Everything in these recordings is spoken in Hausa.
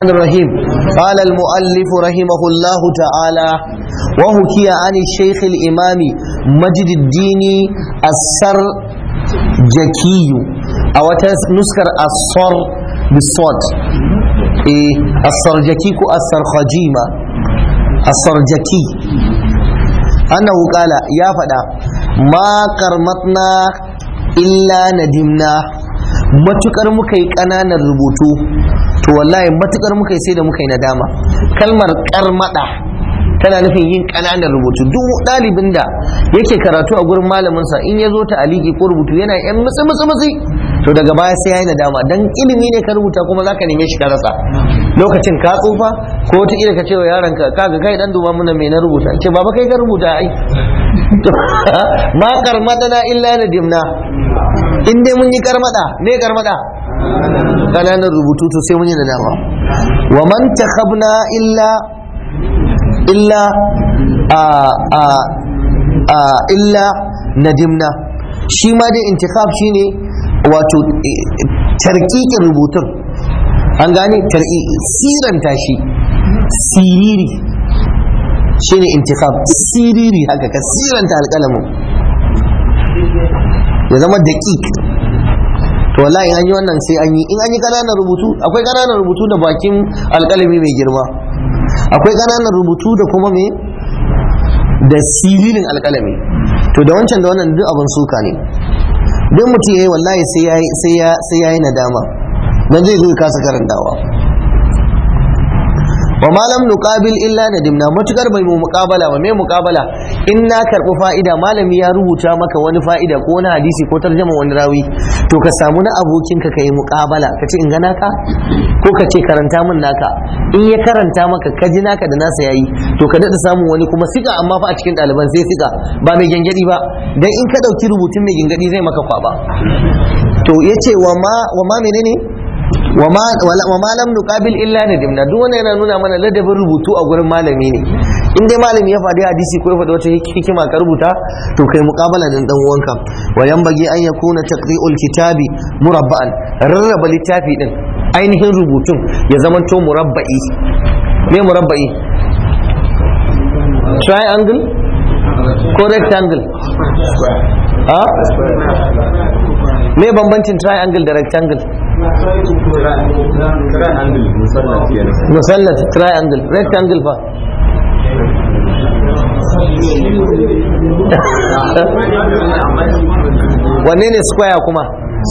الرحيم قال المؤلف رحمه الله تعالى وحكي عن الشيخ الإمام مجد الدين السرجكي أو نسكر الصر بالصوت إيه السرجكي كو السرخجيمة السرجكي أنه قال يا فدا ما كرمتنا إلا ندمنا matukar muka yi ƙananan rubutu to wallahi matukar muka yi sai da muka yi nadama kalmar karmada tana nufin yin ƙananan rubutu duk ɗalibin da yake karatu a gurin malaminsa in ya zo ta aliki ko rubutu yana yan mutsi mutsi mutsi to daga baya sai ya yi nadama dan ilimi ne ka rubuta kuma zaka neme shi ka rasa lokacin ka tsufa ko wata ila ka ce wa yaron ka kaga kai dan duba mana me na rubuta ce baba kai ka rubuta ai ma karmadana illa nadimna in dai mun yi karmada me karmada kananan rubutu to sai mun yi nadama wa man takhabna illa illa a a a illa nadimna shi ma dai intikhab shine wato tarkikin rubutun an gane tar'i siranta shi siriri shine intikhab siriri haka ka siranta alƙalamin ya zama daƙiƙ to wallahi an yi wannan sai an yi in an yi ƙananan rubutu akwai ƙananan rubutu da bakin alƙalami mai girma akwai ƙananan rubutu da kuma me da siririn alƙalami to da wancan da wannan duk abin suka ne duk mutum yayi wallahi sai ya sai ya yi nadama dan zai zo ya kasa karantawa wa malam nuqabil illa nadimna matukar bai mu muqabala ba me muqabala in na karɓi fa'ida malami ya rubuta maka wani fa'ida ko wani hadisi ko tarjama wani rawi to ka samu na abokinka ka yi muqabala ka ce in ga naka ko ka ce karanta min naka in ya karanta maka ka ji naka da nasa yayi to ka daɗa samun wani kuma siga amma fa a cikin ɗaliban sai siga ba mai gangadi ba dan in ka ɗauki rubutun mai gangadi zai maka kwaba to yace wa ma wa ma menene wa ma lam nuqabil illa nadimna duk wannan yana nuna mana ladabin rubutu a gurin malami ne in dai malami ya faɗi hadisi ko ya faɗi wata hikima ka rubuta to kai muqabala da dan uwanka wa yanbaghi an yakuna taqri'ul kitabi murabba'an rarraba littafi din ainihin rubutun ya zamanto murabba'i me murabba'i triangle ko rectangle a me bambancin triangle da rectangle musallat triangle rectangle fa wanne ne square kuma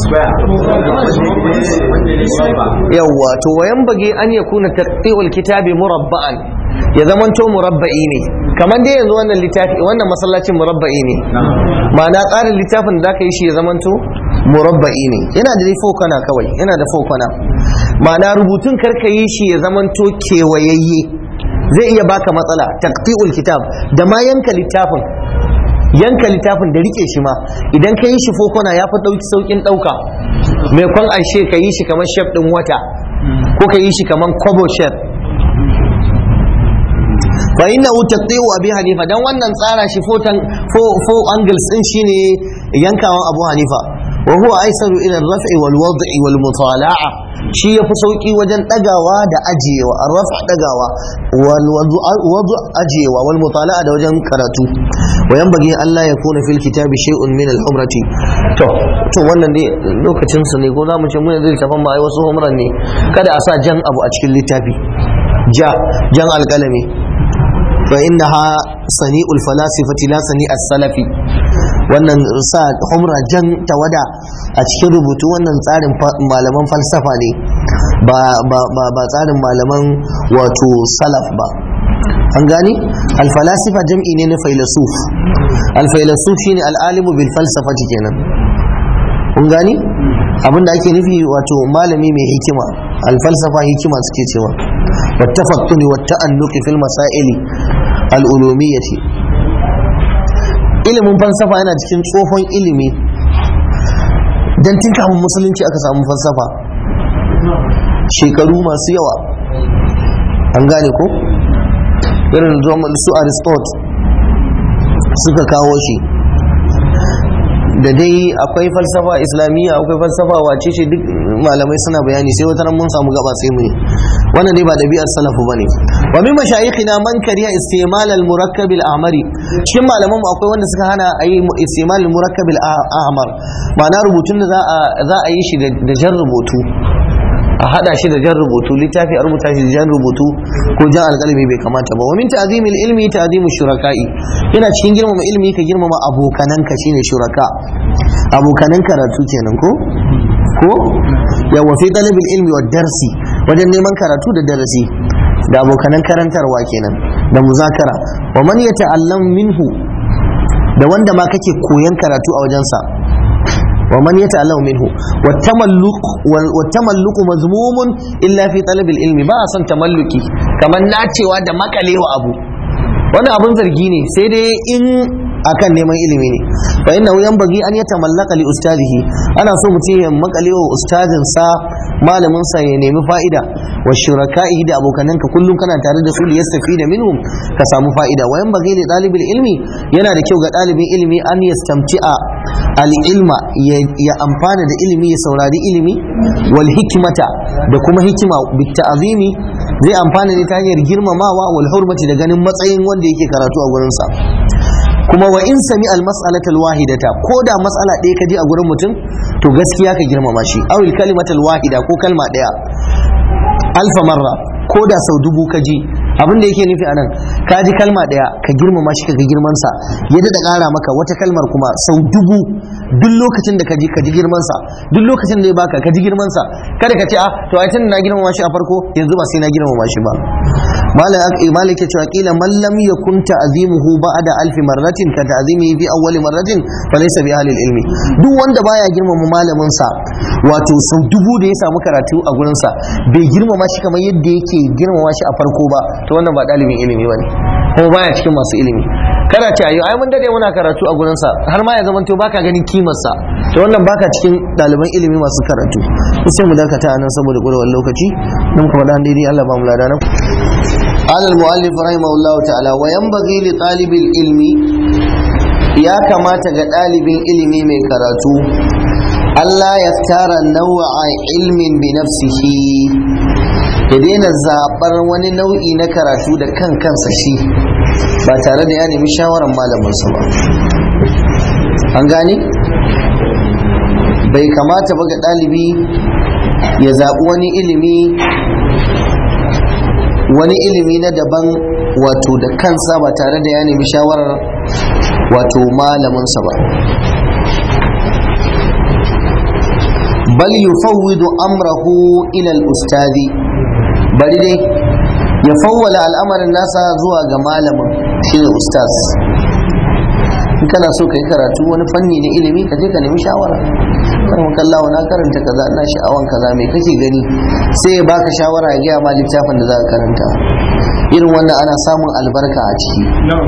yawwa to wayan bage an ya kuna taqti'ul kitabi murabba'an ya zamanto murabba'i ne kamar dai yanzu wannan littafi wannan masallacin murabba'i ne ma'ana tsarin littafin da zaka yi shi ya zamanto murabba'i ne yana da fokana kawai yana da fokana ma'ana rubutun karka yi shi ya zamanto kewayayye zai iya baka matsala taqti'ul kitab da ma yanka littafin yanka littafin da rike shi ma idan ka yi shi fokona ya fi ɗauki saukin ɗauka mai kwan ashe ka yi shi kamar shef ɗin wata ko ka yi shi kamar kobo shef fa inna taqti'u abi hanifa dan wannan tsara shi fotan fo angles din shine yankawan abu hanifa wa huwa aisaru ila ar-raf'i wal wad'i wal mutala'a shi yafi sauki wajen dagawa da ajiyewa ar-raf' dagawa wal wadu ajiyewa wal mutala'a da wajen karatu wa yanbaghi Allah ya kuna fil kitabi shay'un min al-umrati to to wannan dai lokacin su ne ko zamu ce mun zai tafan ma ai wasu umran ne kada a sa jan abu a cikin littafi ja jan alkalami fa innaha sani'ul falasifati la sani'as salafi wannan sa humra jan tawada a cikin rubutu wannan tsarin malaman falsafa ne ba tsarin malaman wato salaf ba an gani alfalasifa jam'i ne na failasuf alfailasuf shine al'alimu bil falsafati kenan kun gani abinda ake nufi wato malami mai hikima alfalsafa hikima suke cewa wattafattuni watta'annuqi fil masaili al'ulumiyyati ilimin falsafa yana cikin tsohon ilimi don tun kafin musulunci aka samu falsafa shekaru masu yawa an gane ko irin zuwan su aristot suka kawo shi da dai akwai falsafa islamiyya akwai falsafa wace ce duk malamai suna bayani sai wata mun samu gaba sai mu yi wannan dai ba ɗabi'ar salafu bane wa min mashayikhina man kariya istimal al murakkab al ahmari cikin malaman mu akwai wanda suka hana ayi istimal al murakkab al ahmar ma'ana rubutun da za a za a yi shi da jan rubutu a hada shi da jan rubutu littafi a rubuta shi da jan rubutu ko jan alƙalami bai kamata ba wa min ta'zimil ilmi ta'zimu shuraka'i yana cikin girmama ilmi ka girmama abokananka shine shuraka abokanan karatu kenan ko ko yawa fi talabil ilmi wa darsi wajen neman karatu da darasi da abokanan karantarwa kenan da muzakara wa man yata'allam minhu da wanda ma kake koyan karatu a wajensa wa man yata'allam minhu wa tamalluq wa tamalluq mazmumun illa fi talabil ilmi ba a son tamalluki kamar nacewa da makalewa abu wannan abun zargi ne sai dai in akan neman ilimi ne fa innahu yanbaghi an yatamallaka li ustadihi ana so mutum ya makale wa ustadin sa malamin sa ya nemi fa'ida wa shuraka'ihi da abokananka kullum kana tare da su li yastafida minhum ka samu fa'ida wa yanbaghi li talibil ilmi yana da kyau ga dalibin ilimi an yastamti'a al ilma ya amfana da ilimi ya saurari ilimi wal hikmata da kuma hikima bit ta'zimi zai amfana ne ta hanyar girmamawa wal hurmati da ganin matsayin wanda yake karatu a gurin sa kuma wa in sami al mas'alatal wahidata ko da mas'ala ɗaya ka ji a gurin mutum to gaskiya ka girmama shi awil kalimatal wahida ko kalma ɗaya alfa marra ko da sau dubu ka ji abin da yake nufi anan ka ji kalma ɗaya ka girmama shi ka ga girman sa ya daɗa ƙara maka wata kalmar kuma sau dubu duk lokacin da ka ji ka ji girman sa duk lokacin da ya baka ka ji girman sa kada ka ce a to ai tun na girmama shi a farko yanzu ba sai na girmama shi ba malik ya cewa kila man lam yakun ta'zimuhu ba'da alf marratin ka ta'zimihi fi awwal marratin fa laysa bi ahli ilmi duk wanda baya girmama malamin sa wato sau dubu da ya samu karatu a gurin sa bai girmama shi kamar yadda yake girmama shi a farko ba to wannan ba dalibin ilimi bane kuma baya cikin masu ilimi kada ce ayo ai mun dade muna karatu a gurin sa har ma ya zama to baka ganin kimar sa to wannan baka cikin ɗaliban ilimi masu karatu sai mu dakata anan saboda ƙurewar lokaci mun kuma dan daidai Allah ba mu lada nan قال المؤلف رحمه الله تعالى وينبغي لطالب العلم يا كما طالب ilimi mai karatu Allah ya tara nau'a ilmin bi nafsihi ya daina zaɓar wani nau'i na karatu da kan kansa shi ba tare da ya nemi shawarar malaminsa ba an gane bai kamata ba ga ɗalibi ya zaɓi wani ilimi wani ilimi na daban wato da kansa ba tare da ya nemi shawarar wato malaminsa ba bal yufawwidu amrahu ila al-ustadi bari dai ya fawwala al'amarin nasa zuwa ga malamin shine ustaz in kana so ka yi karatu wani fanni na ilimi ka je ka nemi shawara kan kallawa na karanta kaza ina sha'awan kaza me kake gani sai ya baka shawara ya gaya ma littafin da za ka karanta irin wannan ana samun albarka a ciki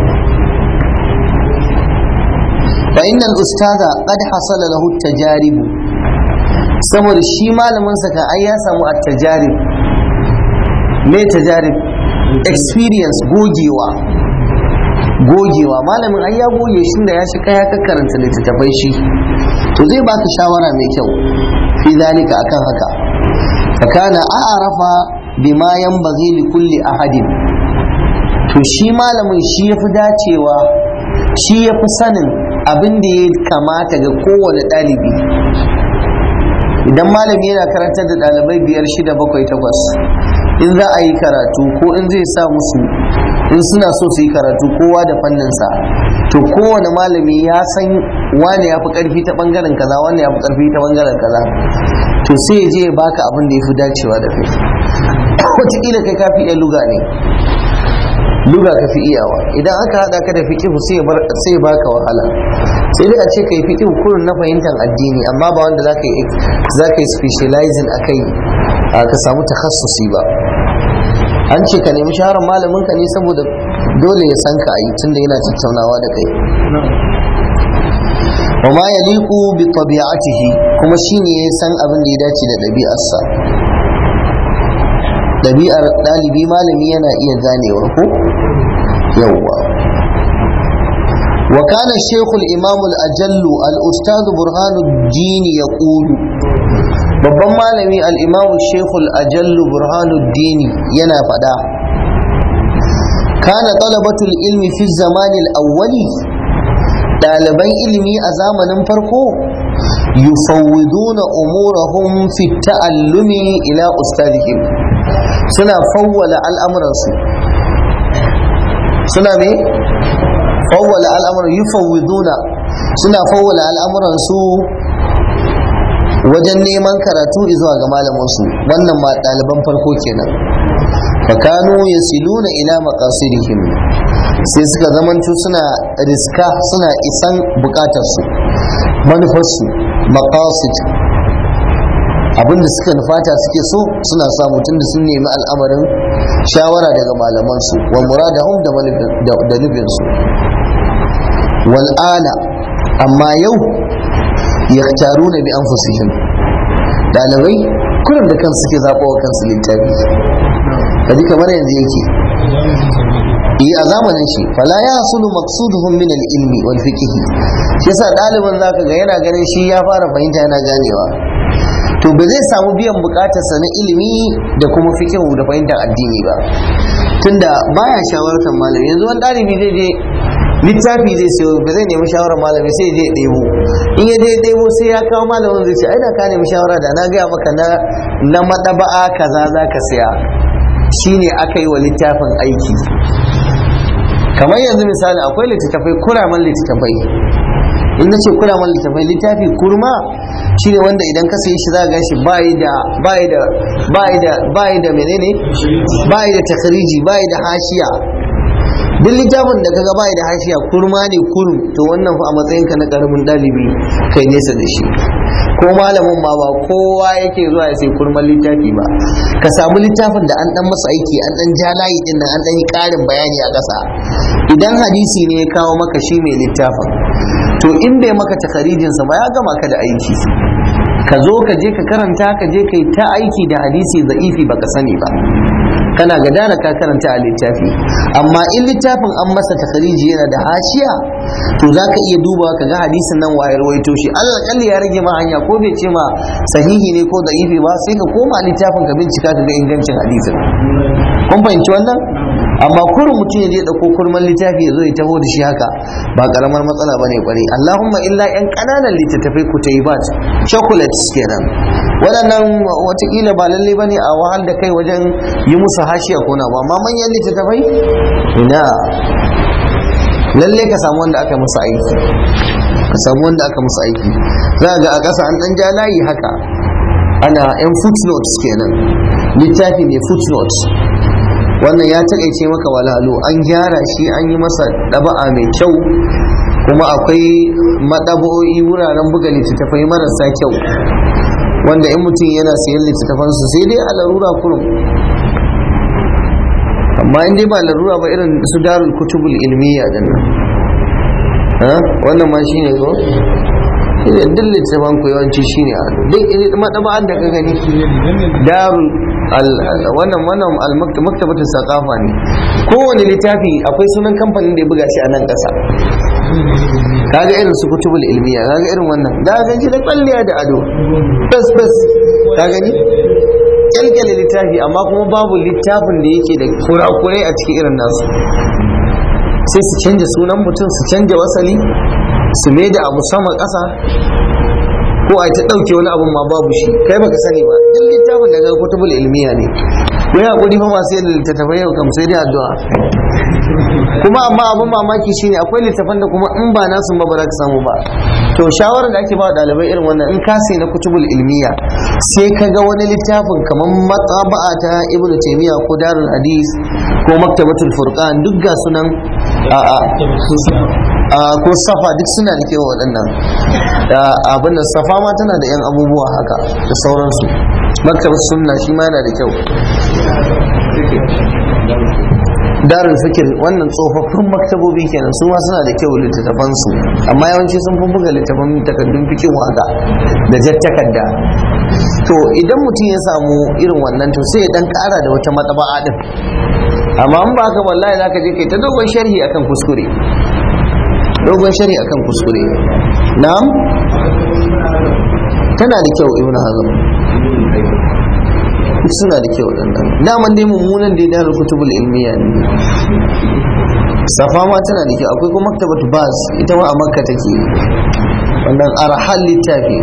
fa inna al-ustaza qad hasala lahu tajarib saboda shi malamin sa kan ai ya samu at-tajarib me tajarib experience gogewa gogewa malamin ai ya goge shi da ya shiga ya karanta littattafai shi to zai baka shawara mai kyau fi zalika akan haka fakana a'rafa bima yanbaghi li kulli ahadin to shi malamin shi yafi dacewa shi yafi sanin abin da ya kamata ga kowane ɗalibi idan malami yana karantar da ɗalibai biyar shida bakwai takwas in za a yi karatu ko in zai sa musu in suna so su yi karatu kowa da fanninsa to kowane malami ya san wane ya fi karfi ta bangaren kaza wane ya fi karfi ta bangaren kaza to sai ya je ya baka abin da ya fi dacewa da kai wataƙila kai ka fi iya luga ne luga ka fi iyawa idan aka haɗa ka da fiƙihu sai ya baka wahala sai dai a ce ka yi fiƙihu kurin na fahimtar addini amma ba wanda za ka yi specializing a kai ka samu takhassusi ba an ce ka nemi shawarar malamin ka ne saboda dole ya san ka a yi tunda yana tattaunawa da kai wa ma yaliqu bi tabi'atihi kuma shine ya san abin da ya dace da ɗabi'arsa ɗabi'ar ɗalibi malami yana iya ganewa ko yawwa وكان الشيخ الإمام الأجل الأستاذ برهان الدين يقول babban malami al-imamu shekul ajallu burhanuddini yana faɗa kana talabatul ilmi fi zamanil awwali ɗaliban ilimi a zamanin farko yufawwiduna umurahum fi ta'allumi ila ustadihim suna fawwala al'amuransu suna me fawwala al'amuran yufawwiduna suna fawwala al'amuransu wajen neman karatu zuwa ga malaminsu wannan ma ɗaliban farko kenan fakanu yasiluna ila maqasidihim sai suka zamanto suna riska suna isan bukatarsu manufarsu maqasid abinda suka nufata suke so suna samu tunda sun nemi al'amarin shawara daga malamansu wa muradahum da nufinsu wal'ana amma yau yaktaruna bi anfusihim dalibai kurin da kansu suke zaɓa wa kansu littafi kaji kamar yanzu yake yi a zamanin shi fala ya hasulu maqsuduhum min al-ilmi wal fiqh yasa ɗaliban zaka ga yana ganin shi ya fara fahimta yana ganewa to ba zai samu biyan bukatarsa na ilimi da kuma fikihu da fahimtar addini ba tunda baya shawartar malami yanzu wani ɗalibi zai je littafi zai sayo ba zai nemi shawarar malami sai je ɗebo in ya je ɗebo sai ya kawo malamin zai ce ai da ka nemi shawara da na gaya maka na na madaba'a kaza za ka siya shine aka yi wa littafin aiki kamar yanzu misali akwai littattafai kuraman littattafai in na ce kuraman littattafai littafi kurma shine wanda idan ka sayi shi za ga shi bayi da bayi da bayi da bayi da menene bayi da takhriji bayi da hashiya duk littafin da kaga bayi da hashiya kurma ne kurum to wannan fa a matsayin ka na karamin dalibi kai nesa da shi ko malamin ma ba kowa yake zuwa ya sai kurman littafi ba ka samu littafin da an dan masa aiki an dan ja layi din nan an dan yi karin bayani a ƙasa idan hadisi ne ya kawo maka shi mai littafin to in bai maka takarijinsa ba ya gama ka da aiki ka zo ka je ka karanta ka je ka yi ta aiki da hadisi za'ifi baka sani ba kana gadara ka karanta a littafi amma in littafin an masa takariji yana da hashiya to za ka iya duba ka ga hadisin nan wayar waito shi allah kalli ya rage ma hanya ko bai ce ma sahihi ne ko da'ifi ba sai ka koma littafin ka bincika ka ga ingancin hadisin kun fahimci wannan amma kurin mutum ya je dauko kurman littafi ya zo ya taho da shi haka ba karamar matsala bane kwarai Allahumma illa yan kananan littattafai ku tayyibat chocolates kenan waɗannan watakila ba lalle bane a wahal da kai wajen yi musu hashiya ko na amma manyan littattafai ina lalle ka samu wanda aka musu aiki ka samu wanda aka musu aiki za ga a ƙasa an ɗan ja layi haka ana yan footnotes kenan littafi mai footnotes wannan ya taƙaice maka walalu an gyara shi an yi masa ɗaba'a mai kyau kuma akwai maɗabo'i wuraren buga littattafai marasa kyau wanda in mutum yana sayan littattafansu sai dai a larura kurum amma in dai ba larura ba irin su darul kutubul ilmiya din nan wannan ma shine ko shine duk littattafan ku yawanci shine a duk maɗaba'an da ka gani darul wannan wannan maktabatin sakafa ne kowane littafi akwai sunan kamfanin da ya buga shi a nan ƙasa kaga irin su kutubul ilmiya kaga irin wannan da ga ji da kwalliya da ado bas bas ka gani kyalkyale littafi amma kuma babu littafin da yake da kurakurai a cikin irin nasu sai su canja sunan mutum su canja wasali su mai da abu sama ƙasa ko a ta ɗauke wani abun ma babu shi kai baka sani ba duk littafin daga kutubul ilmiya ne ko ya hakuri fa masu yin littattafai yau kam sai dai addu'a kuma amma abun mamaki shine akwai littafan da kuma in ba nasu ba ba za ka samu ba to shawarar da ake ba ɗalibai irin wannan in ka sai na kutubul ilmiya sai ka ga wani littafin kamar matsaba'a ta ibnu taymiya ko darul hadis ko maktabatul furqan duk ga sunan a ko safa duk suna da kewa waɗannan abin da safa ma tana da 'yan abubuwa haka da sauransu maktabar sunna shi ma yana da kyau darul fikir wannan tsofaffin maktabobi kenan su ma suna da kyau littattafansu amma yawanci sun fi buga littattafan takardun fikin waka da jar takarda to idan mutum ya samu irin wannan to sai ya dan kara da wata matsaba'a din amma in ba haka wallahi zaka je kai ta dogon sharhi akan kuskure dogon shari akan kuskure na'am tana da kyau ibnu hazm duk suna da kyau waɗannan daman dai mummunan dai darul kutubul ilmiya ne safa ma tana da kyau akwai kuma maktabatu bas ita ma a makka take wannan arhal littafi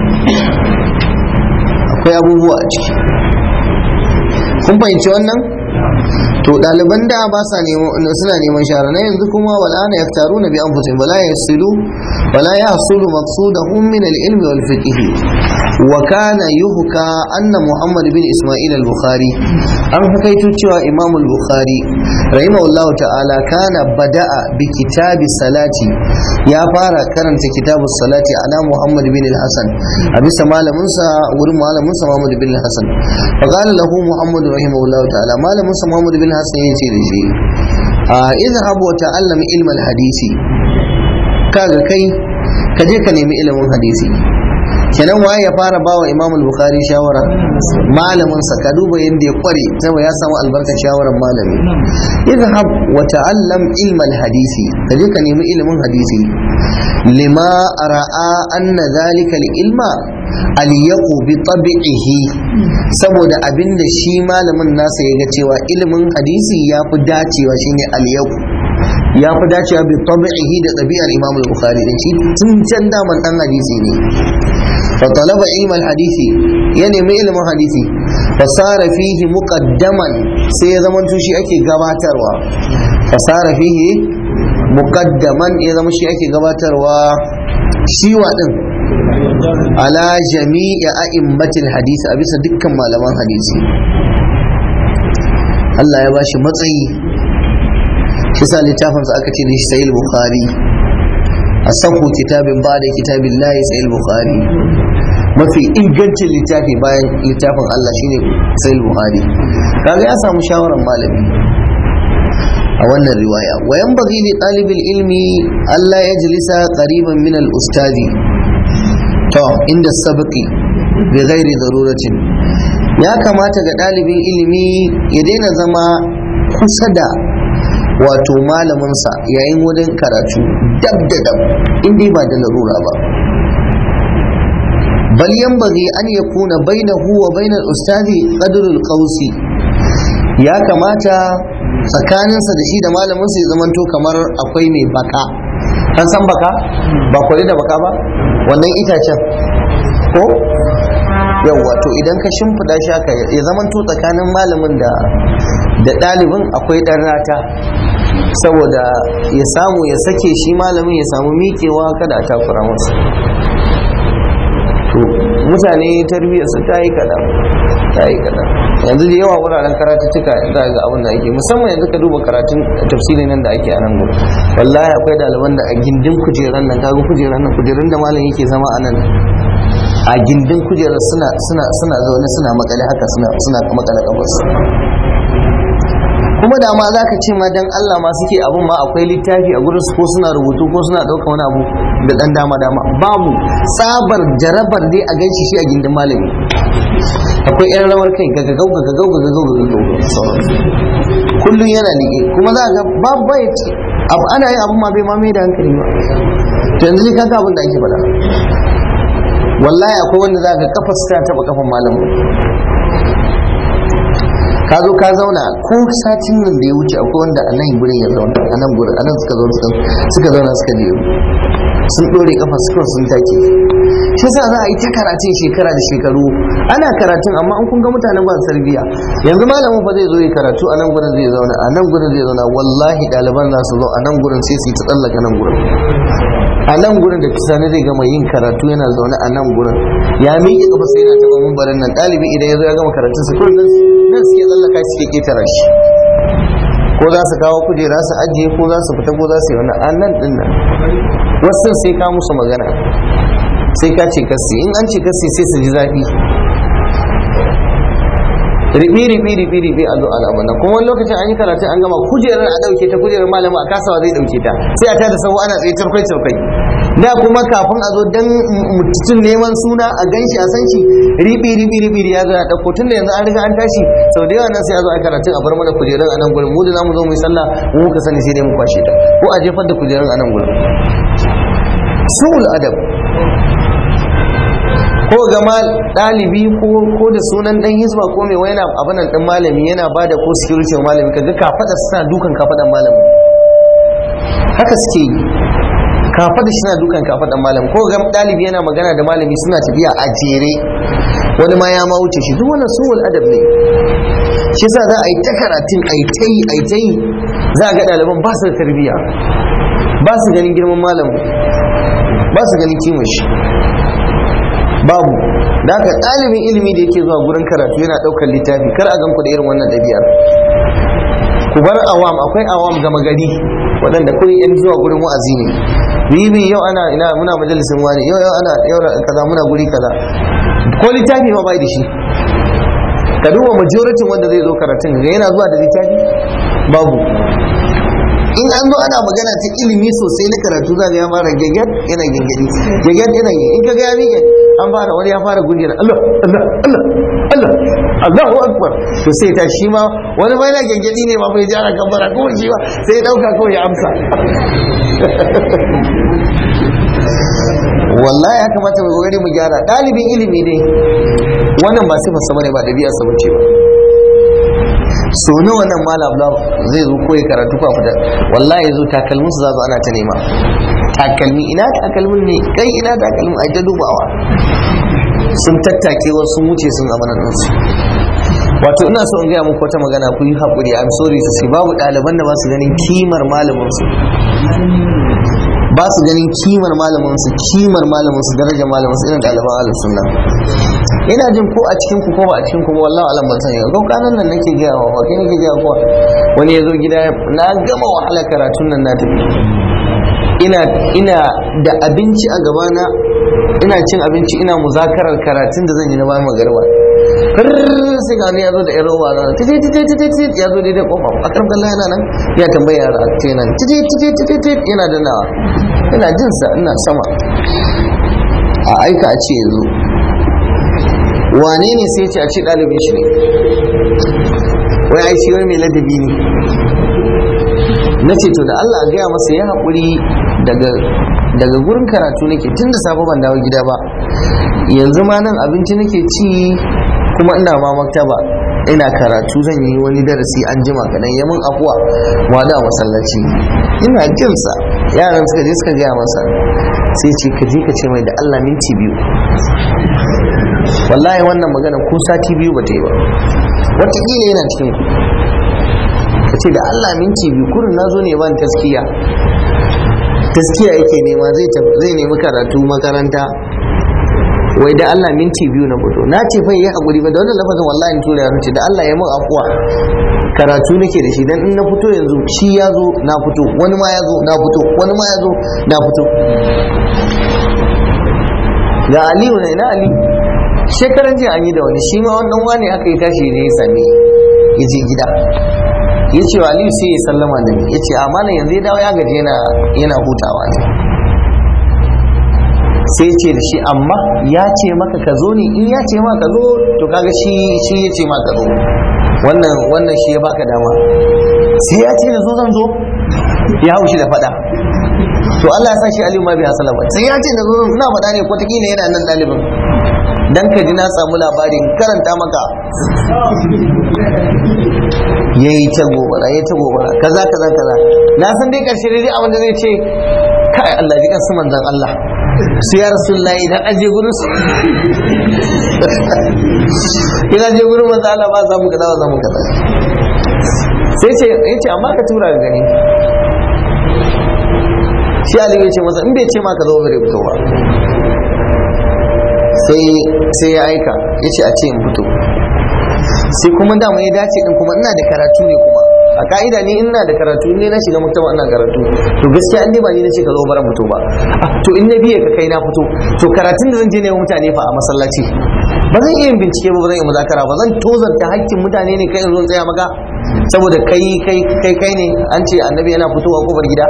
akwai abubuwa a ciki kun fahimci wannan to ɗaliban da ba sa suna neman shara na yanzu kuma wal'ana ya taru na bi anfusihim wala yasilu wala yahsulu maqsudahum min al-ilmi wal fiqh wa kana yuhka anna muhammad bin isma'il al-bukhari an hakaito cewa imam al-bukhari rahimahullahu ta'ala kana bada'a bi kitabi salati ya fara karanta kitabu salati ala muhammad bin al-hasan a bisa malamin sa wurin malamin sa muhammad bin al-hasan fa qala lahu muhammad rahimahullahu ta'ala malamin sa muhammad bin al-hasan yace da shi a izhab wa ta'allam ilmal hadisi kaga kai ka je ka nemi ilimin hadisi kenan waye ya fara bawa imam al-bukhari shawara malamin sa ka duba yadda ya kware saboda ya samu albarkar shawarar malami idhab wa ta'allam ilma al-hadisi ka je ka nemi ilimin hadisi lima ra'a anna dhalika al-ilma al-yaqu bi tabi'ihi saboda abinda shi malamin nasa ya ga cewa ilimin hadisi ya fi dacewa shine al-yaqu ya fi dacewa bi tabi'ihi da ɗabi'ar imam al-bukhari din shi tun can daman dan hadisi ne fa talaba ilm al-hadisi ya nemi ilimin hadisi fa sara fihi muqaddaman sai ya zama shi ake gabatarwa fa sara fihi muqaddaman ya zama shi ake gabatarwa shi wa din ala jami'i a'immatil hadisi a bisa dukkan malaman hadisi Allah ya bashi matsayi shi sa littafinsa aka ce da shi sayil bukhari a sahu kitabin ba da kitabin layi sayil bukhari mafi ingancin littafi bayan littafin Allah shine sayil bukhari kaga ya samu shawarar malami a wannan riwaya wayan bagi li ɗalibin ilmi Allah ya jilisa qariban min al ustadi to inda sabqi bi ghairi daruratin ya kamata ga ɗalibin ilimi ya daina zama kusa da wato malaminsa yayin wurin karatu dab da dab inda ba da larura ba bal yanbaghi an yakuna bainahu wa bainal ustazi qadrul qausi ya kamata tsakaninsa da shi da malaminsa ya zamanto kamar akwai mai baka an san baka ba kwari da baka ba wannan itacen ko yawwa to idan ka shimfiɗa shi haka ya zamanto tsakanin malamin da da ɗalibin akwai ɗan rata saboda ya samu ya sake shi malamin ya samu miƙewa kada a takura masa to mutane tarbiyyarsu ta yi kaɗan ta yi kaɗan yanzu da yawa wuraren karatuttuka za ga abin da ake musamman yanzu ka duba karatun tafsirin nan da ake a nan gudu wallahi akwai ɗaliban da a gindin kujeran nan kaga kujeran nan kujerun da malam yake zama a nan a gindin kujerar suna suna suna zaune suna makale haka suna suna makale kafarsu kuma da ma za ka ce ma dan Allah ma suke abun ma akwai littafi a gurin su ko suna rubutu ko suna ɗauka wani abu da ɗan dama dama babu tsabar jarabar dai a ganshi shi a gindin malami akwai yan rawar kai gagagau gagagau gagagau gagagau kullum yana liƙe kuma za ga babu bai abu ana yin abun ma bai ma mai da hankali ba to yanzu ne kaga abin da ake faɗa wallahi akwai wanda za ka kafa su ta taɓa kafan malamin ka zo ka zauna ko satin nan da ya wuce akwai wanda a nan gurin ya zauna a nan gurin a nan suka zauna suka zauna suka je sun dore kafa suka sun take shi yasa za a yi ta karatun shekara da shekaru ana karatun amma an kun ga mutanen ba sarbiya yanzu malamin fa zai zo yi karatu a nan gurin zai zauna a nan gurin zai zauna wallahi ɗaliban za su zo a nan gurin sai su yi ta tsallaka nan gurin a nan gurin da sani zai gama yin karatu yana zaune a nan gurin ya miƙe kafa sai yana taɓa mumbarin nan ɗalibi idan ya zo ya gama karatun sa kullum nan suke tsallaka suke ƙetara shi ko za su kawo kujera su ajiye ko za su fita ko za su yi wani a nan ɗin nan wasu sai ka musu magana sai ka ce kasi in an ce kasi sai su ji zafi ribi ribi ribi ribi a zo al'amun nan kuma wani lokacin an yi karatu an gama kujerar a dauke ta kujerar malama a kasawa zai dauke ta sai a tada sau ana tsaye tarkwai tarkwai da kuma kafin a zo dan mutum neman suna a ganshi a san shi ribi ribi ribi ya zo ya dauko tun da yanzu an riga an tashi sau da yawa nan sai a zo a karatun a bar mana kujerar a nan gurin mu da zamu zo mu yi sallah mu muka sani sai dai mu kwashe ta ko a jefar da kujerar a nan gurin su'ul adab ko gama ɗalibi ko da sunan ɗan hizba ko mai wani abin nan ɗan malami yana ba da ko security wa malami kaga kafaɗa suna dukan kafaɗan malami haka suke yi kafaɗa suna dukan kafaɗan malami ko ga ɗalibi yana magana da malami suna tafiya a jere wani ma ya ma wuce shi duk wannan suwal adab ne shi yasa za a yi ta karatun a yi ta yi a yi ta yi za a ga ɗaliban ba su da tarbiyya ba su ganin girman malamu ba su ganin kimar shi babu da haka ɗalibin ilimi da yake zuwa gurin karatu yana ɗaukar littafi kar a gan ku da irin wannan ɗabi'ar ku bar awam akwai awam gama gari waɗanda kawai yan zuwa gurin wa'azi ne bibi yau ana ina muna majalisin wani yau yau ana yau kaza muna guri kaza ko littafi ma bai da shi ka duba majoritin wanda zai zo karatun ga yana zuwa da littafi babu in an zo ana magana ta ilimi sosai na karatu za ya fara gaggar yana gangari gaggar yana yi in ka ga ya miƙe an fara wani ya fara gungiyar Allah Allah Allah Allah Allahu akbar to sai ta shi ma wani ma yana gangari ne ma bai ji ana gambara ko shi ba sai ya dauka kawai ya amsa wallahi ya kamata mu kokari mu gyara dalibin ilimi dai wannan ba sifar sa bane ba dabi'a sa bace ba so na wannan malam zai zo koyi karatu fa fita wallahi yazo takalmin su zazo ana ta nema takalmi ina takalmin ne kai ina takalmin ai ta dubawa sun tattake wasu sun wuce sun amana din su wato ina so in gaya muku wata magana ku yi haƙuri I'm sorry su sai babu ɗaliban da ba su ganin kimar malamin su ba su ganin kimar malamin su kimar malamin su darajar malamin su irin ɗaliban ahlus sunna ina jin ko a cikin ku ko ba a cikin ku ba wallahi alam ban sani ko kanan nan nake gaya wa ba kai nake gaya ko wani ya zo gida na gama wahala karatun nan na tafi ina ina da abinci a gabana ina cin abinci ina muzakarar karatun da zan yi na bayan magarba sai ga ni ya zo da yan roba na titi titi titi titi ya zo daidai kofa a kan kallon yana nan ya tambaya yara ce nan titi titi titi titi yana da nawa ina jin sa ina sama a aika a ce yanzu wane ne sai ce a ce ɗalibin shi ne wai ai shi wai mai ladabi ne na ce to da Allah gaya masa ya haƙuri daga gurin karatu nake tun da safe ban dawo gida ba yanzu ma nan abinci nake ci kuma ina ma maktaba ina karatu zan yi wani darasi an jima kaɗan yamin afuwa wada masallaci ina jinsa yaran suka je suka gaya masa sai ce ka je ka ce mai da Allah minti biyu wallahi wannan magana ko sati biyu ba ta yi ba wataƙila yana cikin ku ka ce da Allah minti biyu kurin na zo ne ban taskiya taskiya yake nema zai nemi karatu makaranta wai da Allah minti biyu na fito na ce fa yi hakuri ba da wannan lafazin wallahi in tura ce da Allah ya mun afuwa karatu nake da shi dan in na fito yanzu shi ya zo na fito wani ma ya zo na fito wani ma ya zo na fito ga Aliyu ne na Ali shekaran jiya an yi da wani shi ma wannan wani aka yi tashi ne ya same ya je gida ya ce wa Aliyu sai ya sallama da ni ya ce a malam yanzu ya dawo ya gaji yana hutawa ne sai ce da shi amma ya ce maka ka zo ne in ya ce maka ka zo to kaga shi shi ya ce maka zo wannan wannan shi ya baka dama sai ya ce da zo zan zo ya haushi da fada to Allah ya sa shi Aliyu ma bai hasala ba sai ya ce da zo ina faɗa ne ko takila yana nan ɗalibin dan ka ji na samu labarin karanta maka yayi ta gobara yayi ta gobara kaza kaza kaza na san dai karshe dai abin da zai ce kai Allah ji kan su manzon Allah su ya rasulullah idan an je gurin su idan je gurin manzo Allah ba za mu kaza ba za mu kaza sai ce yace amma ka tura ga gani shi Ali ya ce masa in bai ce ma ka zo bare fito ba sai sai ya aika yace a ce in fito sai kuma da ya dace din kuma ina da karatu ne kuma a ka'ida ni ina da karatu ne na shiga maktaba ina karatu to gaskiya an ba ni na ce ka zo bara fito ba to in na biye ka kai na fito to karatun da zan je ne mutane fa a masallaci ba zan iya bincike ba ba zan iya muzakara ba zan tozanta hakkin mutane ne kai zo tsaya maka saboda kai kai kai kai ne an ce annabi yana fitowa kofar gida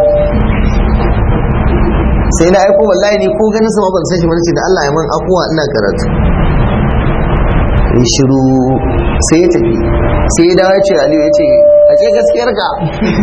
sai na aiko wallahi ni ko ganin sa ban san shi ba ce da Allah ya man afuwa ina karatu in shiru sai ya tafi sai ya dawo ya ce aliyu ya ce a ce gaskiyar ka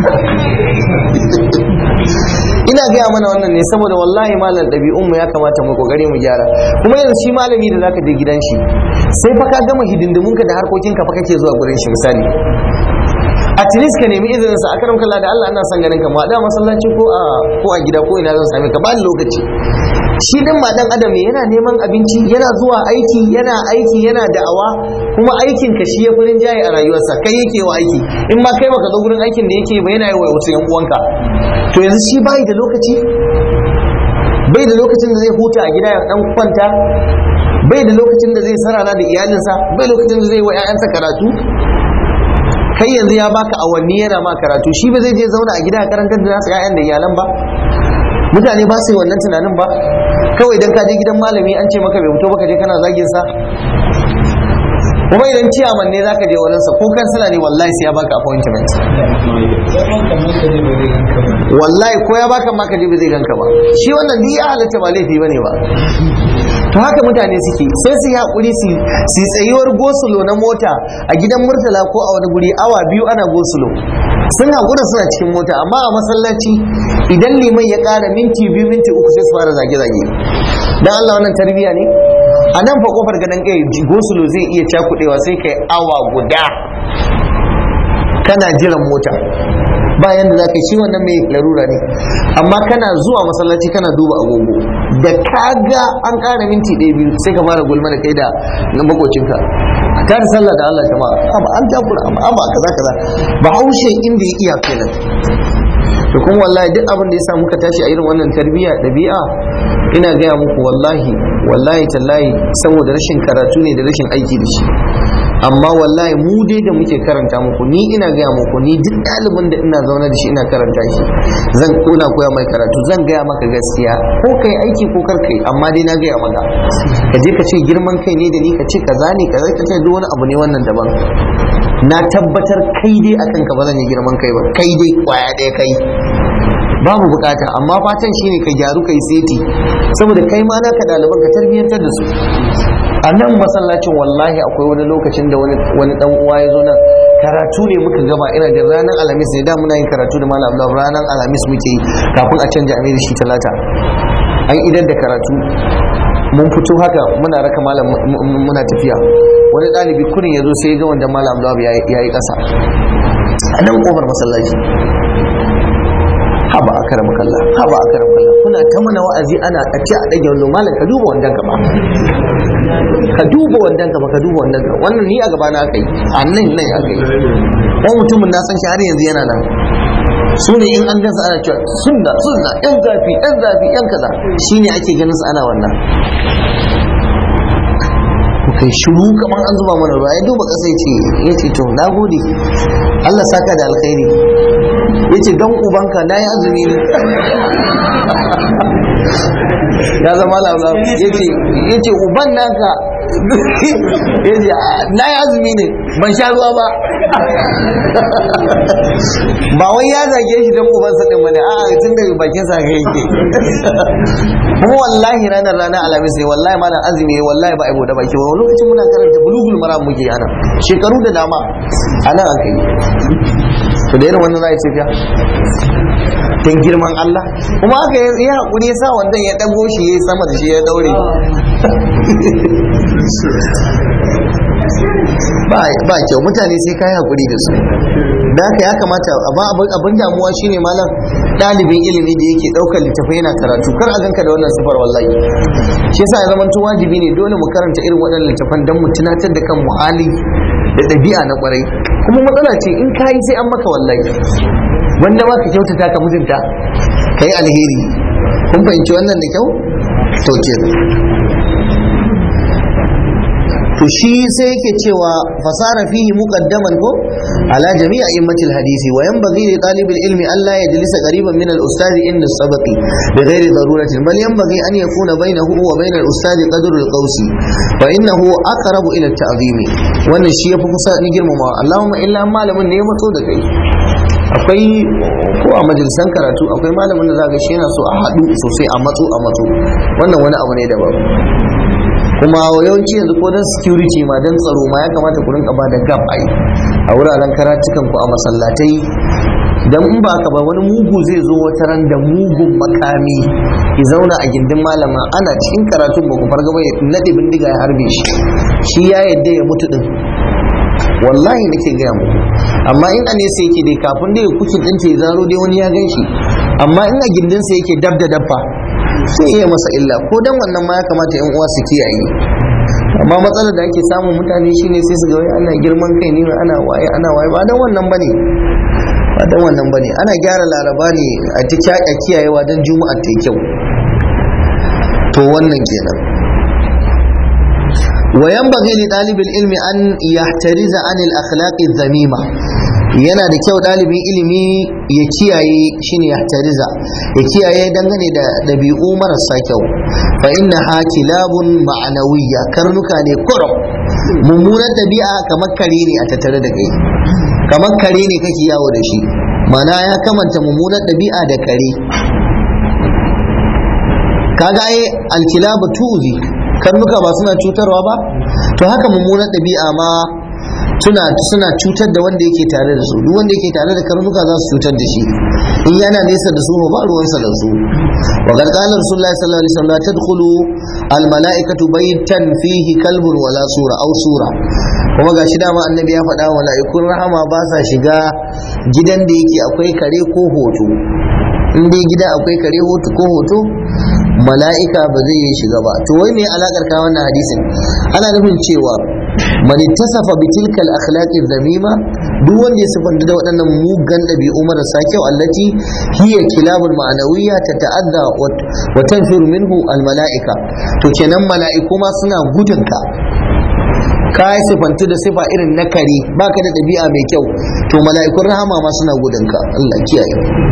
ina gaya mana wannan ne saboda wallahi malam ɗabi'un mu ya kamata mu kokari mu gyara kuma yanzu shi malami da zaka je gidan shi sai fa ka gama hidindimun ka da harkokin ka fa kake zuwa gurin shi misali at least ka nemi izinin sa akaram kallah da Allah ina son ganin ka ma da masallaci ko a ko a gida ko ina zan same ka ba ni lokaci shi din ma dan adam ne yana neman abinci yana zuwa aiki yana aiki yana da'awa kuma aikin ka shi ya furin jaye a rayuwarsa kai yake wa aiki in ma kai baka zo gurin aikin da yake ba yana yi wa wasu yan uwanka to yanzu shi bai da lokaci bai da lokacin da zai huta a gida ya dan kwanta bai da lokacin da zai sarara da iyalinsa bai lokacin da zai wa 'ya'yansa karatu kai yanzu ya baka awanni yana ma karatu shi ba zai je zauna a gida a karantar da nasu 'ya'yan da iyalan ba mutane ba su yi wannan tunanin ba kawai idan ka je gidan malami an ce maka bai fito baka je kana zagin sa kuma idan ciyaman ne zaka je wurin sa ko kansila ne wallahi sai ya baka appointment wallahi ko ya baka ma ka je ba zai ganka ba shi wannan duk ya halatta ba laifi bane ba to haka mutane suke sai su yi hakuri su su tsayuwar gosulo na mota a gidan murtala ko a wani guri awa biyu ana gosulo sun hakura suna cikin mota amma a masallaci idan liman ya ƙara minti biyu minti uku sai su fara zage-zage dan Allah wannan tarbiyya ne a nan fa kofar gadon kai gosulo zai iya cakudewa sai kai awa guda kana jiran mota bayan da za ka shi wannan mai larura ne amma kana zuwa masallaci kana duba agogo da kaga an ƙara minti ɗaya biyu sai ka fara gulma da kai da na makocinka ta da sallah da Allah jama'a amma an takura amma amma kaza kaza ba haushe inda ya iya kenan to kuma wallahi duk abin da ya sa muka tashi a irin wannan tarbiyya ɗabi'a ina gaya muku wallahi wallahi tallahi saboda rashin karatu ne da rashin aiki da shi amma wallahi mu dai da muke karanta muku ni ina gaya muku ni duk ɗalibin da ina zaune da shi ina karanta shi zan kona koya mai karatu zan gaya maka gaskiya ko kai aiki ko kar kai amma dai na gaya maka ka je ka ce girman kai ne da ni ka ce kaza ne kaza ka ce duk wani abu ne wannan daban na tabbatar kai dai akan ka ba zan yi girman kai ba kai dai kwaya ɗaya kai babu bukata amma fatan shine ka gyaru kai seti saboda kai ma naka ɗaliban ka tarbiyyantar da su a nan masallacin wallahi akwai wani lokacin da wani dan uwa ya zo nan karatu ne muka gaba ina da ranar alhamis ne da muna yin karatu da malam abdullahi ranar alhamis muke yi kafin a canja amiri shi talata an idan da karatu mun fito haka muna raka malam muna tafiya wani ɗalibi kurin ya zo sai ya ga wanda malam abdullahi ya yi ƙasa a nan kofar masallaci haba a karam kalla haba a karam kalla kuna ta mana wa'azi ana a ce a ɗage wannan malam ka duba wandan ka ba ka duba wandan ka ba ka duba wandan ka wannan ni a gaba na aka yi a nan nan aka yi ko mutumin na san shi har yanzu yana nan su ne in an gansa ana cewa sunna sunna yan zafi yan zafi yan kaza shine ake ganin su ana wannan kai shiru kamar an zuba mana ruwa ya duba ƙasa ya ce ya ce to na gode Allah saka da alkhairi ya ce don ubanka na yi azumi ne ya zama laula ya ce uban naka ya ce na yi azumi ne ban sha ruwa ba ba wai ya zage shi don ubansa ɗin ba ne a tun daga bakin sa ga yake kuma wallahi ranar ranar alamis ne wallahi malam azumi ne wallahi ba a yi da baki ba lokacin muna karanta bulugul maram muke ana shekaru da dama ana aka yi to da irin wannan za a yi tafiya don girman Allah kuma aka yi haƙuri ya sa wandan ya ɗago shi ya yi sama da shi ya daure ba kyau mutane sai kayi haƙuri da su da haka ya kamata abin damuwa shine malam ɗalibin ilimi da yake ɗaukar littafai yana karatu kar a ganka da wannan sifar wallahi shi yasa ya zamanto wajibi ne dole mu karanta irin waɗannan littafan don mu tunatar da kan muhali da ɗabi'a na ƙwarai kuma matsala ce in kayi sai an maka wallahi wanda ma ka kyautata ka mutunta ka yi alheri kun fahimci wannan da kyau to ke to shi sai yake cewa fasara fihi muqaddaman ko ala jami'i a'immatil hadisi wa yanbaghi li talibil ilmi an la yajlisa qariban min al ustad inda sabaqi bi ghairi daruratin bal yanbaghi an yakuna bainahu wa bain al ustad qadru al qawsi fa innahu aqrabu ila al ta'zimi wannan shi yafi kusa ni girmamawa Allahumma illa malamin ne ya matso da kai akwai ko a majalisan karatu akwai malamin da za ga shi yana so a haɗu sosai a matso a matso wannan wani abu ne daban kuma yawanci yanzu ko don security ma don tsaro ma ya kamata ku rinka ba da gap ai a wuraren karatukan ku a masallatai dan in ba ka ba wani mugu zai zo wata ran da mugun makami ya zauna a gindin malama ana cikin karatun ba ku farga ba ya nade bindiga ya harbe shi shi ya yadda ya mutu din wallahi nake gaya muku amma in a nesa yake dai kafin dai kucin din ta ya zaro dai wani ya gan shi amma in a gindinsa yake dab da dabba sai iya masa illa ko dan wannan ma ya kamata yan uwa su kiyaye amma matsalar da ake samun mutane shine sai su ga wai ana girman kai ne ana waye ana waye ba dan wannan bane ba dan wannan bane ana gyara laraba ne a ta a kiyayewa dan juma'a ta kyau to wannan kenan وينبغي لطالب العلم أن يحترز عن الأخلاق الذميمة yana da kyau ɗalibin ilimi ya kiyaye shine ya tariza ya kiyaye dangane da ɗabi'u marasa kyau fa inna ha kilabun ma'anawiyya karnuka ne kurum mummunar ɗabi'a kamar kare ne a tattare da kai kamar kare ne kake yawo da shi mana ya kamanta mummunar ɗabi'a da kare kaga ai alkilabu tuzi karnuka ba suna cutarwa ba to haka mummunar ɗabi'a ma suna suna cutar da wanda yake tare da su duk wanda yake tare da karnuka za su cutar da shi in yana nesa da su ba ruwansa da su wa qad qala rasulullahi sallallahu alaihi wasallam tadkhulu al mala'ikatu baytan fihi kalbun wala sura aw sura kuma gashi dama annabi ya faɗa wa mala'ikun rahama ba sa shiga gidan da yake akwai kare ko hoto in dai gida akwai kare hoto ko hoto mala'ika ba zai yi shiga ba to wai me alakar ka wannan hadisin ana nufin cewa man ittasafa bi tilka al akhlaq dhamima duk wanda ya sifanta da waɗannan mugan ɗabi'u marasa kyau allati hiya kilabul ma'anawiyya tata'adda wa tanfiru minhu al mala'ika to kenan mala'iku ma suna gudun ka ka yi sifantu da sifa irin na kare baka da ɗabi'a mai kyau to mala'ikun rahama ma suna gudun ka Allah kiyaye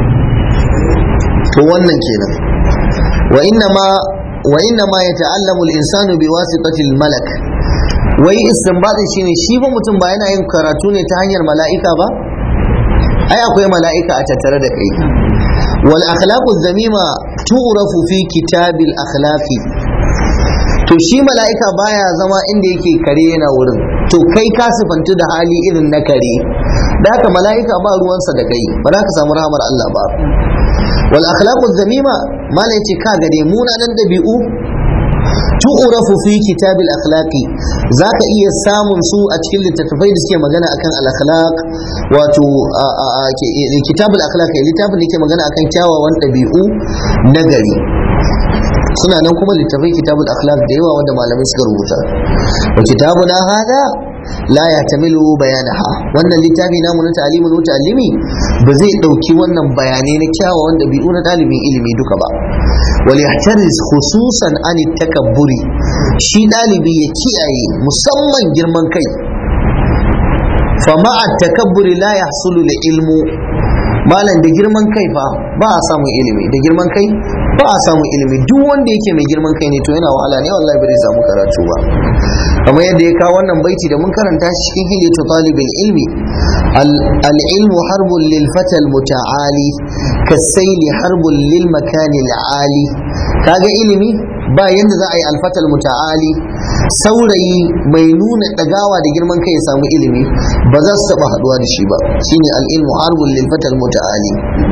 to wannan kenan wa inna ma wa inna ma yata'allamu al-insanu biwasitati al-malak wai istinbadin shine shi fa mutum ba yana yin karatu ne ta hanyar mala'ika ba ai akwai mala'ika a tattare da kai wal akhlaqu dhamima tu'rafu fi kitabil akhlaqi to shi mala'ika baya zama inda yake kare yana wurin to kai ka sifantu da hali irin na kare da haka mala'ika ba ruwansa da kai ba za ka samu rahamar Allah ba wal akhlaqu dhamima malai ce ka gade munanan dabi'u tu'rafu fi kitabil akhlaqi zaka iya samun su a cikin littattafai da suke magana akan al akhlaq wato kitabul akhlaq littafin da ke magana akan kyawawan dabi'u na gari suna nan kuma littafai kitabul akhlaq da yawa wanda malamai suka rubuta wa kitabuna hada la yahtamilu bayanaha wannan littafi namu na ta'limul muta'allimi ba zai dauki wannan bayanai na kyawawan dabi'u na dalibin ilimi duka ba wal yahtariz khususan an takabburi shi dalibi ya kiyaye musamman girman kai fa ma'a takabburi la yahsulu ilmu malam da girman kai fa ba a samun ilimi da girman kai ba a samun ilimi duk wanda yake mai girman kai ne to yana wahala ne wallahi bai samu karatu ba kamar yadda ya kawo wannan baiti da mun karanta shi cikin hilatu talibin ilmi al ilmu harbun lil fatal muta'ali kasaili harbun lil makani ali kaga ilimi ba yanda za a yi alfatal muta'ali saurayi mai nuna dagawa da girman kai ya samu ilimi ba za su taba haduwa da shi ba shine al ilmu harbun lil fatal muta'ali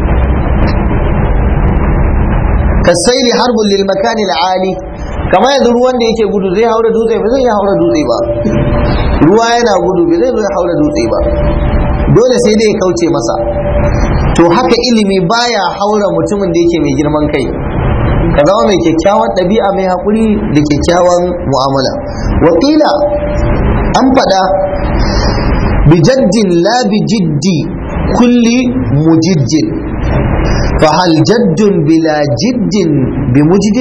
kasaili harbun lil makani ali kamar yanzu ruwan da yake gudu zai haura dutse ba zai iya haura dutse ba ruwa yana gudu ba zai zo ya haura dutse ba dole sai dai ya kauce masa to haka ilimi baya haura mutumin da yake mai girman kai ka zama mai kyakkyawan ɗabi'a mai haƙuri da kyakkyawan mu'amala wakila an faɗa bijaddin la bijiddi kulli mujijjin فهل جد بلا جد بمجد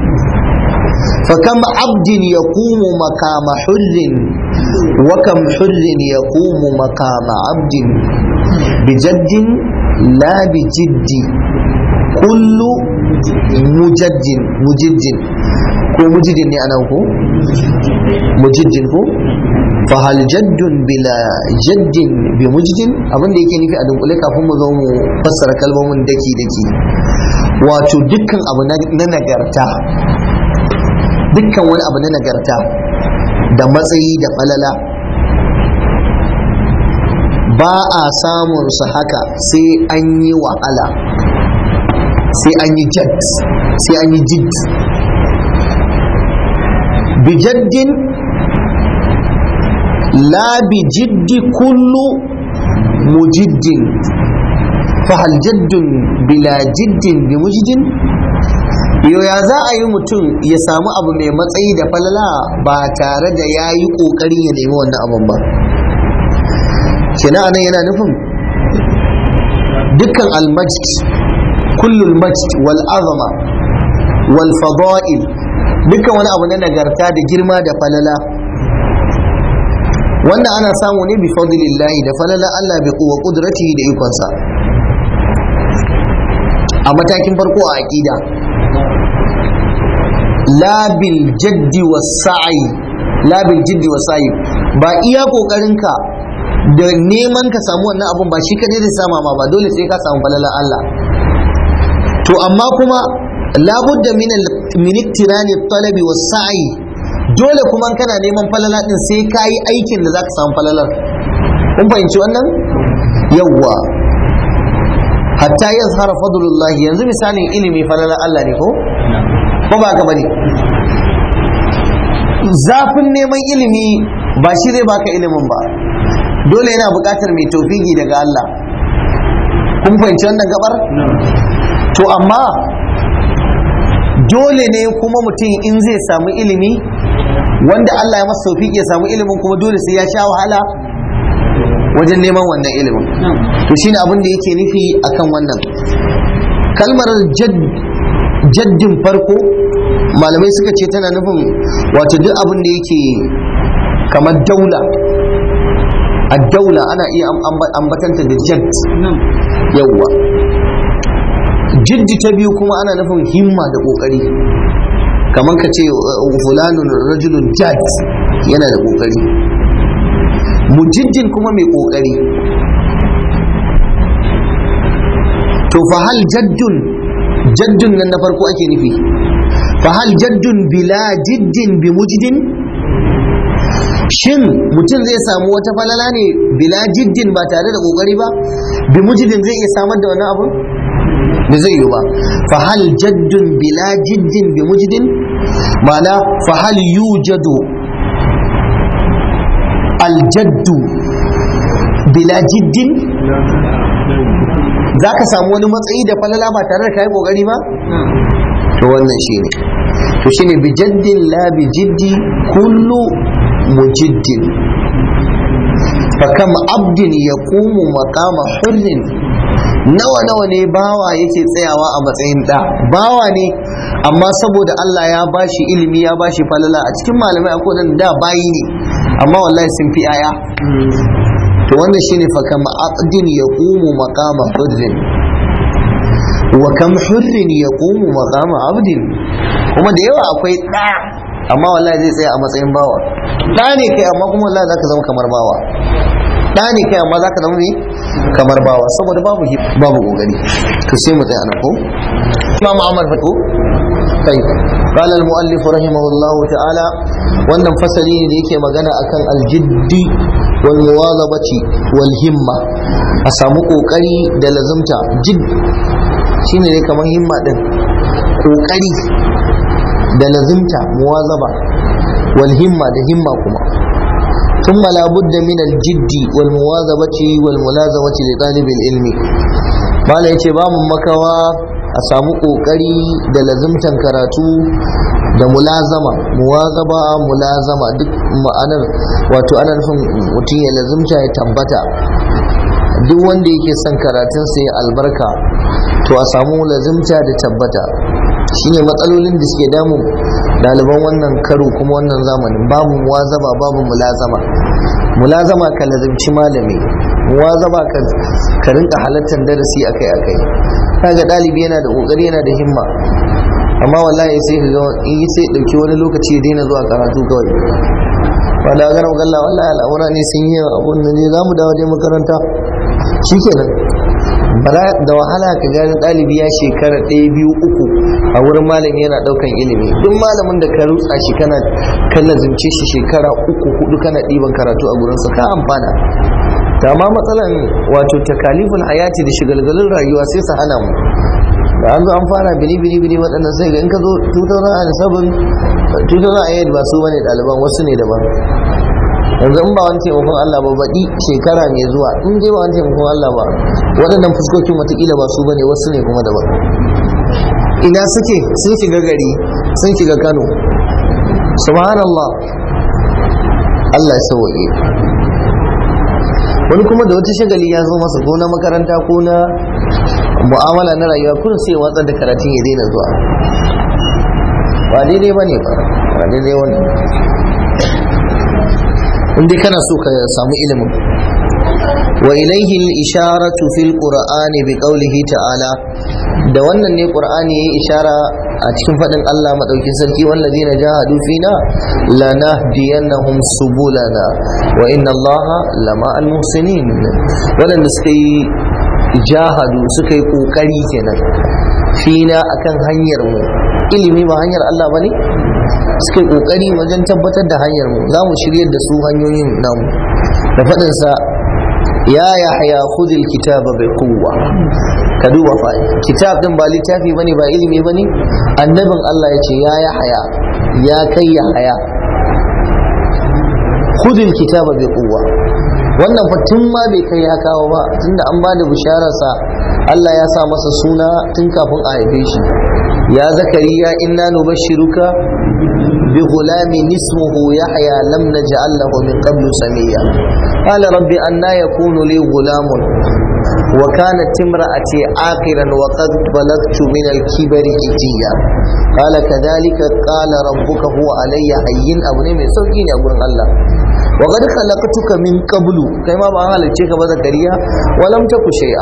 فكم عبد يقوم مقام حر وكم حر يقوم مقام عبد بجد لا بجد كل مجد مجد ko mujidin ne anan ko mujidin ko fa hal jaddun bila jaddin bi mujidin abin da yake nufi a dunkule kafin mu zo mu fassara kalmomin daki daki wato dukkan abu na nagarta dukkan wani abu na nagarta da matsayi da falala ba a samun su haka sai an yi wahala sai an yi jad sai an yi jid bijaddin la bijiddi kullu mujiddin fahal jaddun bila jiddin bi mujidin yo ya za a yi mutum ya samu abu mai matsayi da falala ba tare da ya yi ƙoƙarin ya nemi wannan abun ba kina anan yana nufin dukkan almajid kullul majd wal azama wal fada'il dukkan wani abu na nagarta da girma da falala wannan ana samu ne bi fadlillahi da falala Allah bi quwwa qudratihi da ikonsa a matakin farko a aqida la bil jaddi was sa'i la bil jiddi was sa'i ba iya kokarinka da neman ka samu wannan abun ba shi kadai zai sama ma ba dole sai ka samu falalan Allah to amma kuma labudda min min iktirani talabi was sa'i dole kuma kana neman falala din sai ka yi aikin da zaka samu falalar kun fahimci wannan yawwa hatta yazhara fadlullah yanzu misalin ilimi falalar Allah ne ko ko ba ka bane zafin neman ilimi ba shi zai baka ilimin ba dole yana buƙatar mai taufiki daga Allah kun fahimci wannan gabar to amma dole ne kuma mutum in zai samu ilimi wanda Allah ya masa taufiki ya samu ilimin kuma dole sai ya sha wahala wajen neman wannan ilimin to shine abin da yake nufi akan wannan kalmar jaddin farko malamai suka ce tana nufin wato duk abin da yake kamar daula a daula ana iya ambatanta da jad yawwa jiddi ta biyu kuma ana nufin himma da kokari kamar ka ce fulanun rajulun jad yana da kokari mujiddin kuma mai kokari to fa hal jaddun jaddun nan na farko ake nufi fa hal jaddun bila jiddin bi mujdin shin mutum zai samu wata falala ne bila jiddin ba tare da kokari ba bi mujidin zai iya samar da wani abu da zai yi ba fa hal jaddun bila jiddin bi mujidin ma'ana fa hal yujadu aljaddu bila jiddin za ka samu wani matsayi da falala ba tare da kayi kokari ba to wannan shine to shine bi jaddin la bi jiddi kullu mujiddin fakam abdin ya kumu makama hurrin nawa nawa ne bawa yake tsayawa a matsayin da bawa ne amma saboda Allah ya bashi ilimi ya bashi falala a cikin malamai akwai nan da bayi ne amma wallahi sun fi aya to wannan shine fakam abdin ya kumu makama hurrin wa kam hurrin ya kumu makama abdin kuma da yawa akwai ɗa amma wallahi zai tsaya a matsayin bawa ɗa ne kai amma kuma wallahi zaka zama kamar bawa ɗa ne kai amma zaka zama ne kamar bawa saboda babu babu kokari to sai mu tsaya nan ko Imam Ahmad fako kai قال المؤلف رحمه الله تعالى wannan fasali ne da yake magana akan aljiddi wal muwazabati wal himma a samu kokari da lazumta jid shine ne kamar himma din kokari da lazimta muwazaba wal himma da himma kuma ثم لا بد من الجد والمواظبة والملازمة لطالب العلم ما لا yace ba mun makawa a samu kokari da lazimtan karatu da mulazama muwazaba mulazama duk ma'anar wato ana nufin mutum ya lazimta ya tabbata duk wanda yake son karatunsa ya albarka to a samu lazimta da tabbata shine matsalolin da suke damu ɗaliban wannan karo kuma wannan zamanin babu muwazaba babu mulazama mulazama ka lazimci malami muwazaba ka rinka halartar darasi akai akai kaga ɗalibi yana da ƙoƙari yana da himma amma wallahi sai ka ga in sai dauki wani lokaci ya daina zuwa karatu kawai ba da ganin galla wallahi al'amura ne sun yi abun da ne za mu dawo dai makaranta shikenan bara da wahala ka gani ɗalibi ya shekara ɗaya biyu uku a wurin malami yana ɗaukan ilimi duk malamin da ka rutsa shi kana kan lazimce shi shekara uku hudu kana ɗiban karatu a gurinsa ka amfana ta ma matsalan wato takalifin hayati da shigalgalin rayuwa sai su hana mu da an zo an fara bini bini bini waɗannan sai ga in ka zo 2007 2008 ba su bane ɗaliban wasu ne daban yanzu in ba wani taimakon Allah ba baɗi shekara mai zuwa in dai ba wani taimakon Allah ba waɗannan fuskokin watakila ba su bane wasu ne kuma daban ina suke sun shiga gari sun shiga Kano subhanallah Allah ya sauke wani kuma da wata shagali ya zo masa ko na makaranta ko na mu'amala na rayuwa kun sai watsar da karatun ya daina zuwa ba daidai ba ne ba ba daidai wani inda kana so ka samu ilimin wa ilaihi al-isharatu fil qur'ani bi qawlihi ta'ala da wannan ne qur'ani yayi ishara a cikin fadin Allah madaukin sarki wallazina jahadu fina lanahdiyannahum subulana wa inna Allaha lama al-muhsinin wadanda suka yi jahadu suka yi kokari kenan fina akan hanyar mu ilimi ba hanyar Allah bane suka yi kokari wajen tabbatar da hanyar mu za mu shiryar da su hanyoyin namu da faɗin sa ya yahya khudil kitaba bi quwwa ka duba fa kitab din ba littafi bane ba ilimi bane annabin Allah ya ce ya yahya ya kai yahya khudil kitaba bi quwwa wannan fa tun ma bai kai ya kawo ba tunda an ba da bishararsa Allah ya sa masa suna tun kafin a haife shi ya zakariya inna nubashshiruka bi ghulamin ismuhu yahya lam naj'al lahu min qablu samiyya qala rabbi anna yakunu li ghulamun wa kanat imra'ati aqiran wa qad balagtu min al-kibri itiya qala kadhalika qala rabbuka huwa alayya hayyin abu ne mai sauki ne a gurin Allah wa qad khalaqtuka min qablu kai ma ba an halicce ka ba zakariya wa lam taku shay'a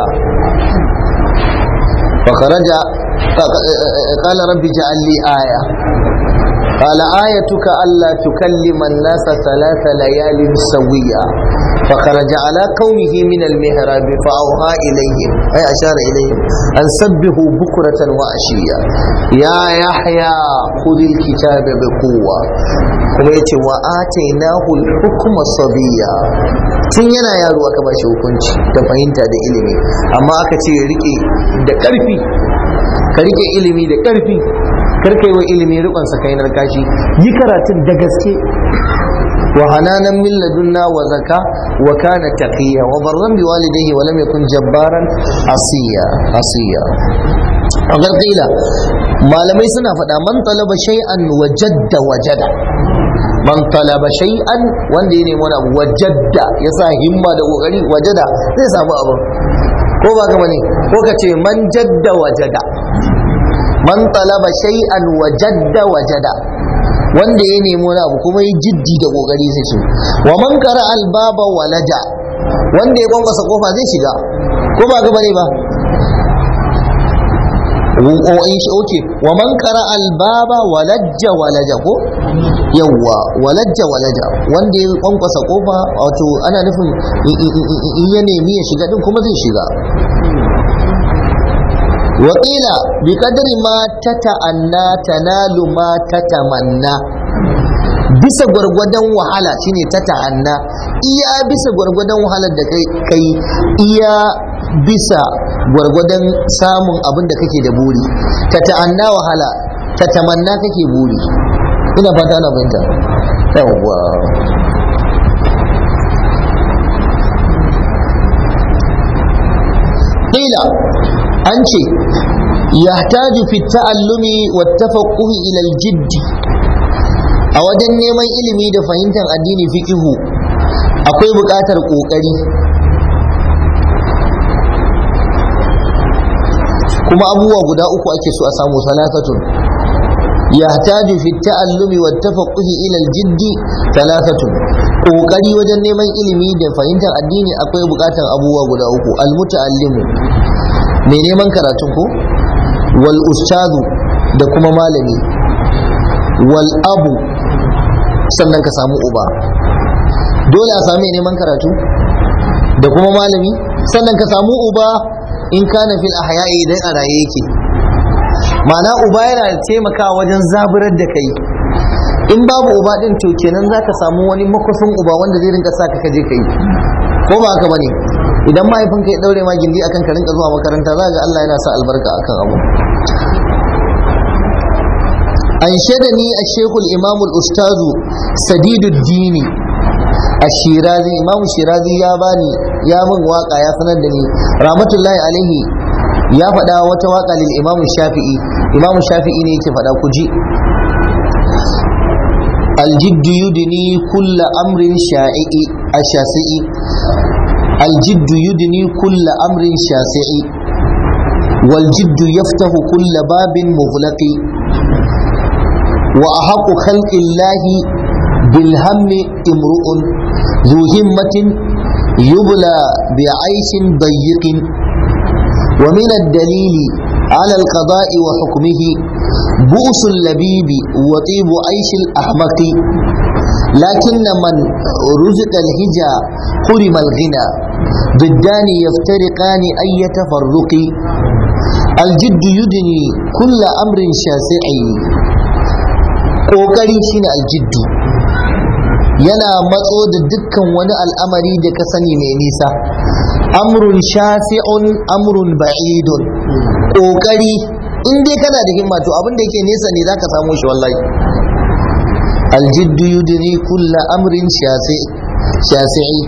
fa kharaja qala rabbi ja'al li aya قال آيتك ألا تكلم الناس ثلاث ليال سويا فخرج على قومه من المهراب فأوحى إليهم أي أشار إليهم أن سبهوا بكرة وعشيا يا يحيى خذ الكتاب بقوة kuma ya ce wa atainahu hukuma sabiya tun yana yaro aka ba shi hukunci da fahimta da ilimi amma aka ce rike da ƙarfi ka rike ilimi da ƙarfi karka yi wa ilimi rikon sakainar kashi yi karatun da gaske wa hananan min ladunna wa zaka wa kana taqiya wa barran bi walidayhi wa lam yakun jabbaran asiya asiya a gargila malamai suna faɗa man talaba shay'an wajadda wajada man talaba shay'an wanda ya nemi wani abu wajadda ya sa himma da kokari wajada zai samu abu ko ba ka bane ko ka ce man jadda wajada man talaba shay'an wajadda wajada wanda ya nemi wani abu kuma yi jiddi da kokari sai shi wa man qara albaba walaja wanda ya kwankwasa kofa zai shiga ko ba ga bane ba oke wa man qara albaba walajja walaja ko yawwa walajja walaja wanda ya kwankwasa kofa wato ana nufin in ya nemi ya shiga din kuma zai shiga وقيل بقدر ما تتأنى تنال ما تتمنى bisa gwargwadon wahala shine ta ta'anna iya bisa gwargwadon wahalar da kai kai iya bisa gwargwadon samun abin da kake da buri ta ta'anna wahala ta tamanna kake buri ina fata ana fahimta yawwa qila an ce yahtaju fi ta'allumi wa tafaqquhi ila al-jidd a wajen neman ilimi da fahimtar addini fiqihu akwai buƙatar ƙoƙari kuma abubuwa guda uku ake so a samu salasatun yahtaju fi ta'allumi wa tafaqquhi ila al-jidd thalathatun ƙoƙari wajen neman ilimi da fahimtar addini akwai buƙatar abubuwa guda uku al-muta'allimu mai neman karatun ko wal ustazu da kuma malami wal abu sannan ka samu uba dole a sami neman karatu da kuma malami sannan ka samu uba in kana fil ahya'i idan a raye yake ma'ana uba yana taimakawa wajen zaburar da kai in babu uba din to kenan zaka samu wani makwafin uba wanda zai rinka sa ka kaje kai ko ba haka bane idan mahaifinka ya daure ma gindi akan ka rinka zuwa makaranta za ga Allah yana sa albarka akan abu أنشدني الشيخ الإمام الأستاذ سديد الدين الشيرازي إمام الشيرازي يا باني يا من واقع يا سندني رحمة الله عليه يا فدا وتواقع للإمام الشافعي إمام الشافعي نيكي فدا كجي الجد يدني كل أمر شائع الشاسعي الجد يدني كل أمر شاسعي والجد يفتح كل باب مغلق وأحق خلق الله بالهم امرؤ ذو همة يبلى بعيش ضيق ومن الدليل على القضاء وحكمه بؤس اللبيب وطيب عيش الأحمق لكن من رزق الهجا حرم الغنى ضدان يفترقان أي تفرق الجد يدني كل أمر شاسع ƙoƙari shine aljiddu yana matso da dukkan wani al'amari da ka sani mai nisa amrun shasi'un amrun ba'idun ƙoƙari in dai kana da himma to abin da yake nesa ne zaka samu shi wallahi aljiddu yudni kulla amrin shasi'i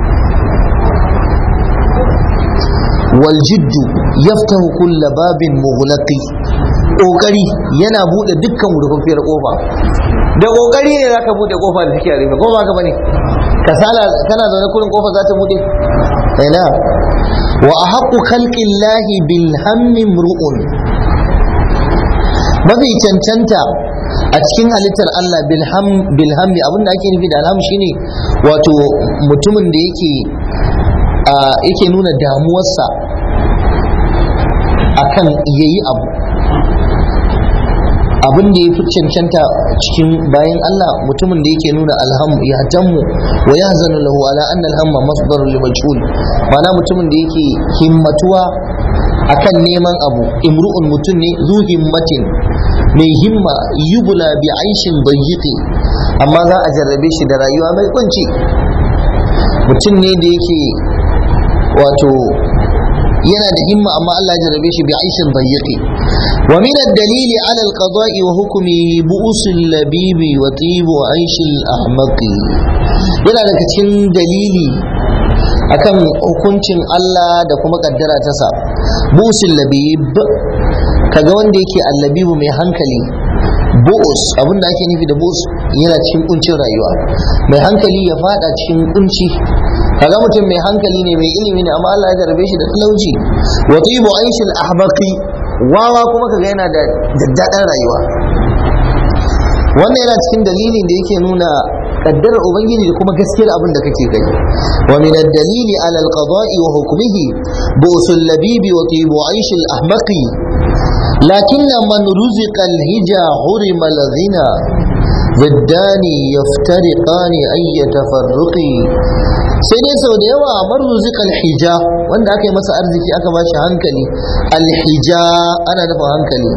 والجد يفتح كل باب مغلق kokari yana bude dukkan rufafiyar kofa da kokari ne zaka bude kofa da take rufe ko ba ka bane kasala kana zaune kurin kofa za ta bude ina wa ahqqu khalqillahi bil hammi mru'un mafi cancanta a cikin halittar Allah bil hammi abinda ake nufi da alham shine wato mutumin da yake yake nuna damuwarsa akan yayi abu abin da ya fi cancanta cikin bayan Allah mutumin da yake nuna alham ya tammu wa ya zanu lahu ala anna alhamma masdar li majhul mana mutumin da yake himmatuwa akan neman abu imru'un mutum ne zu himmatin mai himma yubula bi aishin dayyiqi amma za a jarrabe shi da rayuwa mai kunci mutum ne da yake wato yana da himma amma Allah ya jarrabe shi bi aishin dayyiqi wa min ad-dalili ala al-qada'i wa hukmi bu'us al-labibi wa tibu aish al-ahmaqi yana daga cikin dalili akan hukuncin Allah da kuma kaddara ta sa bu'us al-labib kaga wanda yake al-labibu mai hankali bu'us abinda ake nufi da bu'us yana cikin kuncin rayuwa mai hankali ya fada cikin kunci kaga mutum mai hankali ne mai ilimi ne amma Allah ya jarabe shi da talauci wa tibu aishil ahbaqi wawa kuma kaga yana da daddadan rayuwa wannan yana cikin dalilin da yake nuna kaddarar ubangiji da kuma gaskiyar abin da kake gani wa min ad-dalili ala al-qada'i wa hukmihi bu'sul labibi wa tibu aishil ahbaqi لكن من رزق الهجا حرم الغنى ضدان يفترقان أي تفرق sai dai sau da yawa man ruzika alhija wanda aka yi masa arziki aka ba shi hankali alhija ana nufin hankali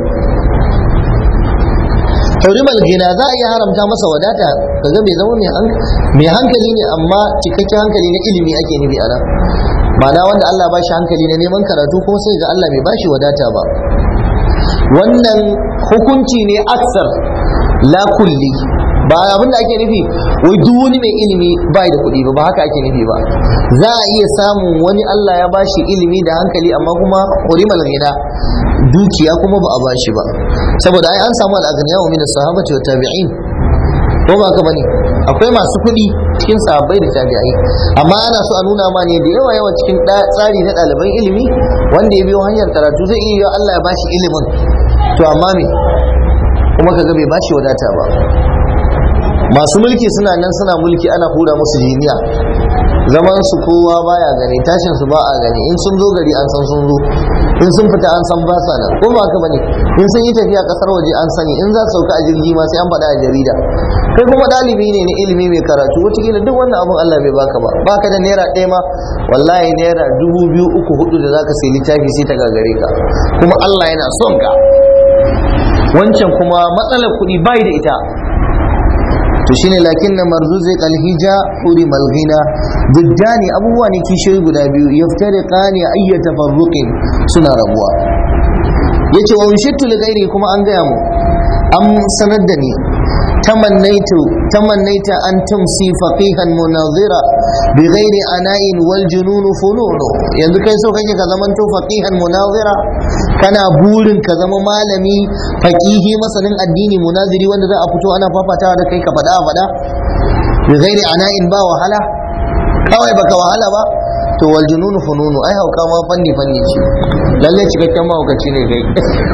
hurimal gina za a iya haramta masa wadata kaga bai zama mai hankali ne amma cikakken hankali na ilimi ake nufi a nan ma'ana wanda Allah ba shi hankali na neman karatu kuma sai ga Allah bai ba shi wadata ba wannan hukunci ne aksar la kulli ba abin da ake nufi wai duk wani mai ilimi bai da kuɗi ba ba haka ake nufi ba za a iya samun wani Allah ya bashi ilimi da hankali amma kuma hurimal ghina dukiya kuma ba a bashi ba saboda ai an samu al-aghniya min as-sahabati wa tabi'in ko ba haka bane akwai masu kuɗi cikin sahabbai da tabi'ai amma ana so a nuna ma ne da yawa yawa cikin tsari na ɗaliban ilimi wanda ya biyo hanyar karatu zai iya Allah ya bashi ilimin to amma me kuma kaga bai bashi wadata ba masu mulki suna nan suna mulki ana hura musu jiniya zaman su kowa baya gani tashin su ba a gani in sun zo gari an san sun zo in sun fita an san ba sa nan ko ba haka bane in sun yi tafiya kasar waje an sani in za su sauka a jirgi ma sai an faɗa a jarida kai kuma ɗalibi ne na ilimi mai karatu wataƙila duk wannan abun Allah bai baka ba baka da naira ɗaya ma wallahi naira dubu biyu uku hudu da zaka sai littafi sai ta gagare ka kuma Allah yana son ka wancan kuma matsalar kuɗi bai da ita to to shine lakin na marzuzi kalhija huri malghina duddani abubuwa ne kishiyoyi guda biyu yaftariqani ayyata farruqin suna rabuwa yace wa ushittu li ghairi kuma an gaya mu an sanar da ni تمنيت تمنيت أن تمسي فقيها مناظرا بغير عناء والجنون فنون yanzu kai so kake ka zaman to faqihan munazira kana burin ka zama malami faqihi masanin addini munaziri wanda za a fito ana fafatawa da kai ka fada fada bi ghairi ana'in ba wahala kawai baka wahala ba to wal jununu fununu ai hauka ma fanni fanni ce lalle cikakken mahaukaci ne kai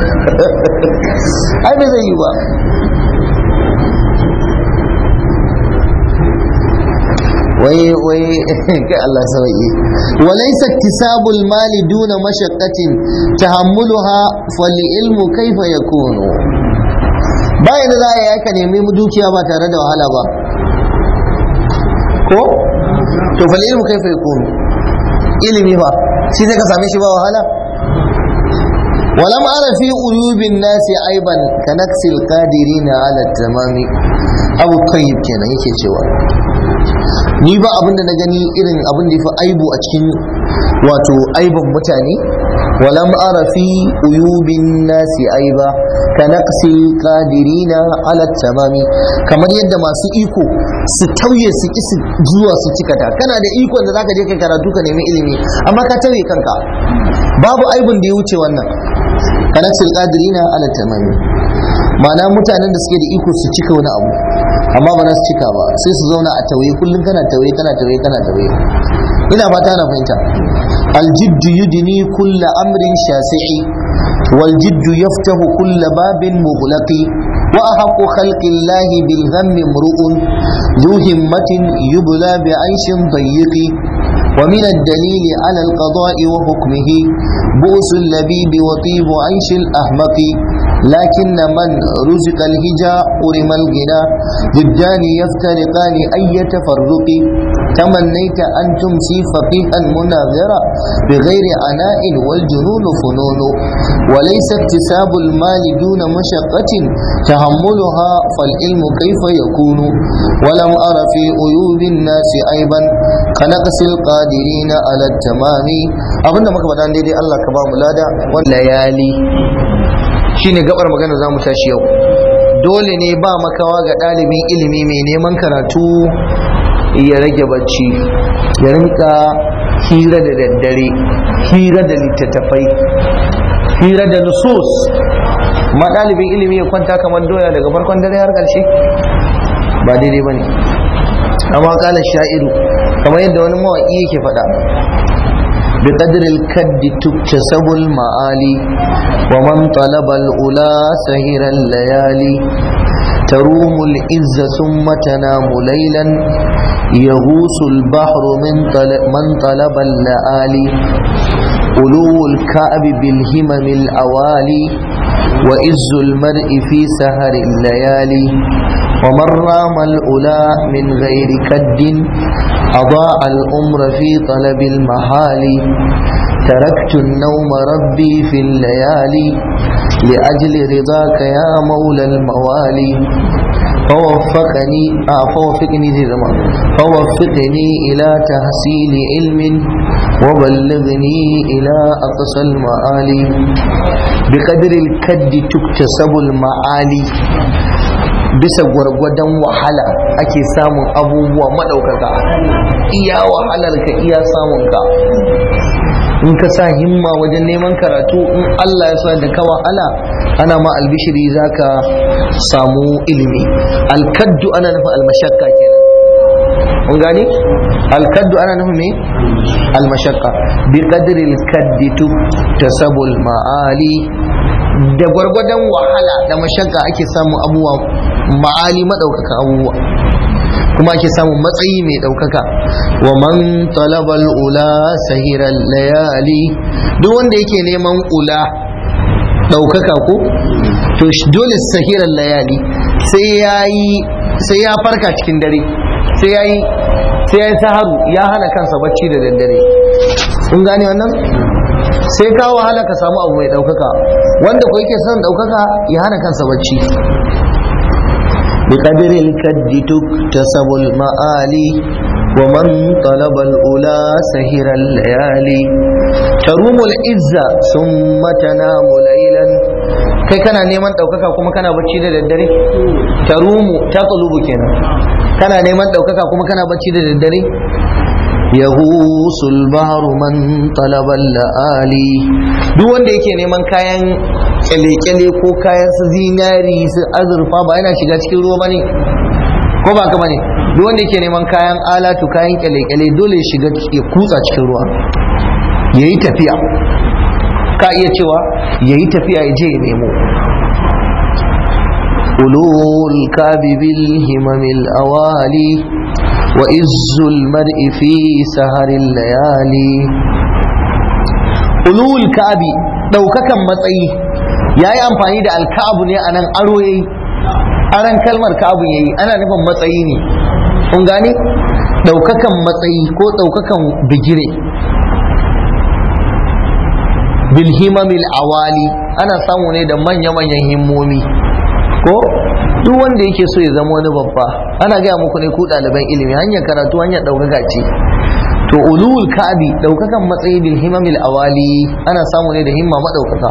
ai bai zai yi ba wai wai kai Allah sauki walaysa iktisabul mali duna mashaqqatin tahammuluha fal ilmu kaifa yakunu bayan da za a yi ka nemi dukiya ba tare da wahala ba ko to fal ilmu kaifa yakunu ilimi ba shi zai ka same shi ba wahala ولم أرى في عيوب الناس عيبا كنكس القادرين على التمام أبو الطيب كان yake cewa ni ba abin da na gani irin abin da ya fi aibu a cikin wato aibin mutane walam ara fi uyubin nasi aiba ka naqsil qadirina ala tamami kamar yadda masu iko su tauye su ki zuwa su cikata kana da ikon da zaka je kai karatu ka nemi ilimi amma ka tauye kanka babu aibun da ya wuce wannan ka naqsil qadirina ala tamami ma'ana mutanen da suke da iko su cika wani abu amma ba za su cika ba sai su zauna a tauye kullum kana tauye kana tauye kana tauye ina fata na fahimta aljiddu yudni kulla amrin shasi'i wal jiddu yaftahu kulla babin mughlaqi wa ahqqu khalqi llahi bil ghammi mru'un ذو همة يبلى بعيش ضيق ومن الدليل على القضاء وحكمه بؤس اللبيب وطيب عيش الأحمق لكن من رزق الهجا أرم الغنى ضدان يفترقان أي تفرق تمنيت أن تمسي فقيها مناظرا بغير عناء والجنون فنون وليس اكتساب المال دون مشقة تحملها فالعلم كيف يكون ولم أر في عيوب الناس عيبا كنقص القادرين على التمام أظن ما كبدان دي الله كبام لادا والليالي shine gabar magana za mu tashi yau dole ne ba makawa ga ɗalibin ilimi mai neman karatu ya rage bacci ya rinka hira da daddare hira da littattafai hira da nusus ma ɗalibin ilimi ya kwanta kamar doya daga farkon dare har ƙarshe ba daidai ba ne amma ƙala sha'iru kamar yadda wani mawaƙi yake faɗa بقدر الكد تكتسب المعالي ومن طلب الأولى سهر الليالي تروم العز ثم تنام ليلا يغوص البحر من طلب, من طلب اللآلي ألو الكعب بالهمم الأوالي وإز المرء في سهر الليالي ومن رام الأولى من غير كد أضاع الأمر في طلب المحال تركت النوم ربي في الليالي لأجل رضاك يا مولى الموالي فوفقني آه فوفقني زي زمان فوفقني إلى تحصيل علم وبلغني إلى أقصى المعالي بقدر الكد تكتسب المعالي bisa gwargwadon wahala ake samun abubuwa maɗaukaka iya wahalar ka iya samun ka in ka sa himma wajen neman karatu in Allah ya sa da ka wahala ana ma albishiri za ka samu ilimi alkaddu ana nufin almashakka kenan kun gane alkaddu ana nufin me almashakka bi qadri alkaddi tasabul ma'ali da gwargwadon wahala da mashakka ake samun abubuwa ma'ali maɗaukaka abubuwa kuma ake samun matsayi mai ɗaukaka wa man talabal ula sahiran layali duk wanda yake neman ula ɗaukaka ko to dole sahiran layali sai ya yi sai ya farka cikin dare sai ya yi sai ya yi saharu ya hana kansa bacci da daddare kun gane wannan sai ka wahala ka samu abu mai ɗaukaka wanda ko yake son ɗaukaka ya hana kansa bacci بقدر الكد تكتسب المآلي ومن طلب الأولى سهر الليالي تروم العزة ثم تنام ليلا kai kana neman ɗaukaka kuma kana bacci da daddare tarumu ta tsalubu kenan kana neman ɗaukaka kuma kana bacci da daddare yahusul bahru man talabal la'ali duk wanda yake neman kayan kyale-kyale ko kayan su zinari su azurfa ba yana shiga cikin ruwa bane ko ba ka bane duk wanda yake neman kayan alatu kayan kyale-kyale dole ya shiga ya kutsa cikin ruwa yayi tafiya ka iya cewa yayi tafiya ya je ya nemo ulul kabi bil himamil awali وإز المرء في سهر الليالي ulul ka'abi daukakan matsayi yayi amfani da alka'abu ne anan aro yayi aran kalmar ka'abu yayi ana nufin matsayi ne kun gane daukakan matsayi ko daukakan bigire bil himamil awali ana samu ne da manya-manyan himmomi ko duk wanda yake so ya zama wani babba ana gaya muku ne ku ɗaliban ilimi hanyar karatu hanyar ɗaukaka ce to ulul ka'bi ɗaukakan matsayi bil himamil awali ana samu ne da himma maɗaukaka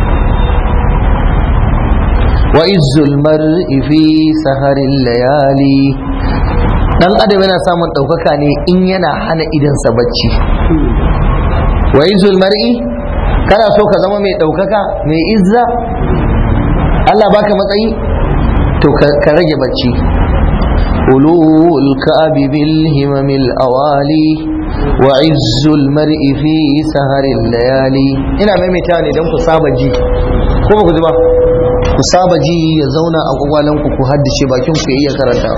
wa izzul mar'i fi saharil layali dan adam yana samun ɗaukaka ne in yana hana idansa bacci wa izzul mar'i kana so ka zama mai ɗaukaka mai izza Allah baka matsayi to ka rage bacci ulul ka'abi bil himamil awali wa izzul mar'i fi saharil layali ina maimaita ne don ku saba ji ko ba ku ji ba ku saba ji ya zauna a kwakwalanku ku haddace bakin ku iya karanta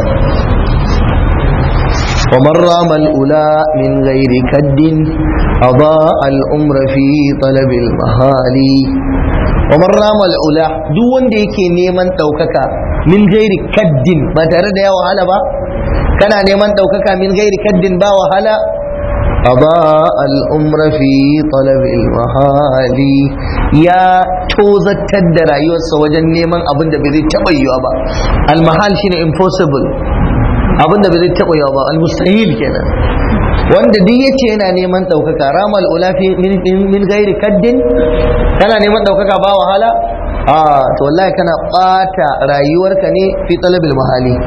ومن رام الأولى من غير كد أضاء الأمر في طلب المهالي ومن رام الأولى duk wanda yake neman ɗaukaka min gairi kaddin ba tare da ya wahala ba kana neman ɗaukaka min gairi kaddin ba wahala أضاء الأمر في طلب المهالي يا tozartar da rayuwarsa wajen neman abin da bai zai taɓa yiwa ba almahal shine impossible abin da bai zai taɓa yiwa ba almustahil kenan wanda duk yace yana neman ɗaukaka ramal ula fi min gairi kaddin kana neman ɗaukaka ba wahala a to wallahi kana ɓata rayuwarka ne fi talabil mahali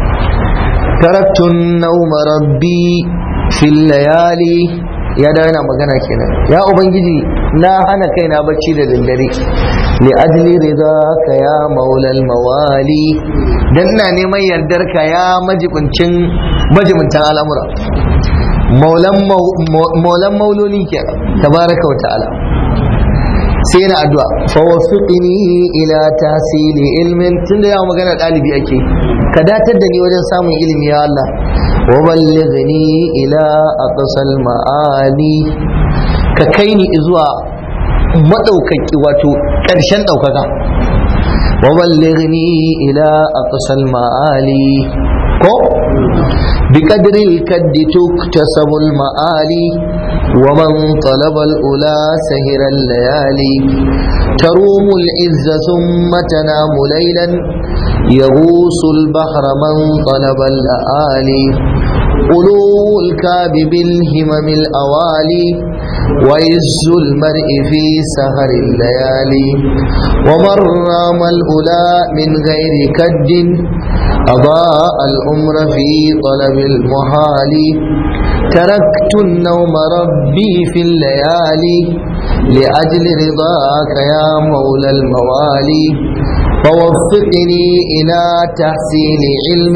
taraktun nauma rabbi fil layali ya da yana magana kenan ya ubangiji na hana kaina bacci da daddare li ajli ridaka ya maulal mawali dan ina neman yardar ka ya majibincin majibincin al'amura maulan maulan mauloli kenan tabaraka wa ta'ala sai na addu'a fa wasiqni ila tahsili ilmin tunda ya magana dalibi ake ka datar da ni wajen samun ilimi ya Allah wa ballighni ila aqsal ma'ani ka kai ni zuwa madaukaki wato karshen daukaka wa ballighni ila aqsal ma'ali ko بقدر الكد تكتسب المآلي ومن طلب الأولى سهر الليالي تروم العز ثم تنام ليلا يغوص البحر من طلب اللآلي أولو الكاب بالهمم الأوالي وعز المرء في سهر الليالي ومن رام الأولى من غير كد أضاء الأمر في طلب المحال تركت النوم ربي في الليالي لأجل رضاك يا مولى الموالي فوفقني إلى تحسين علم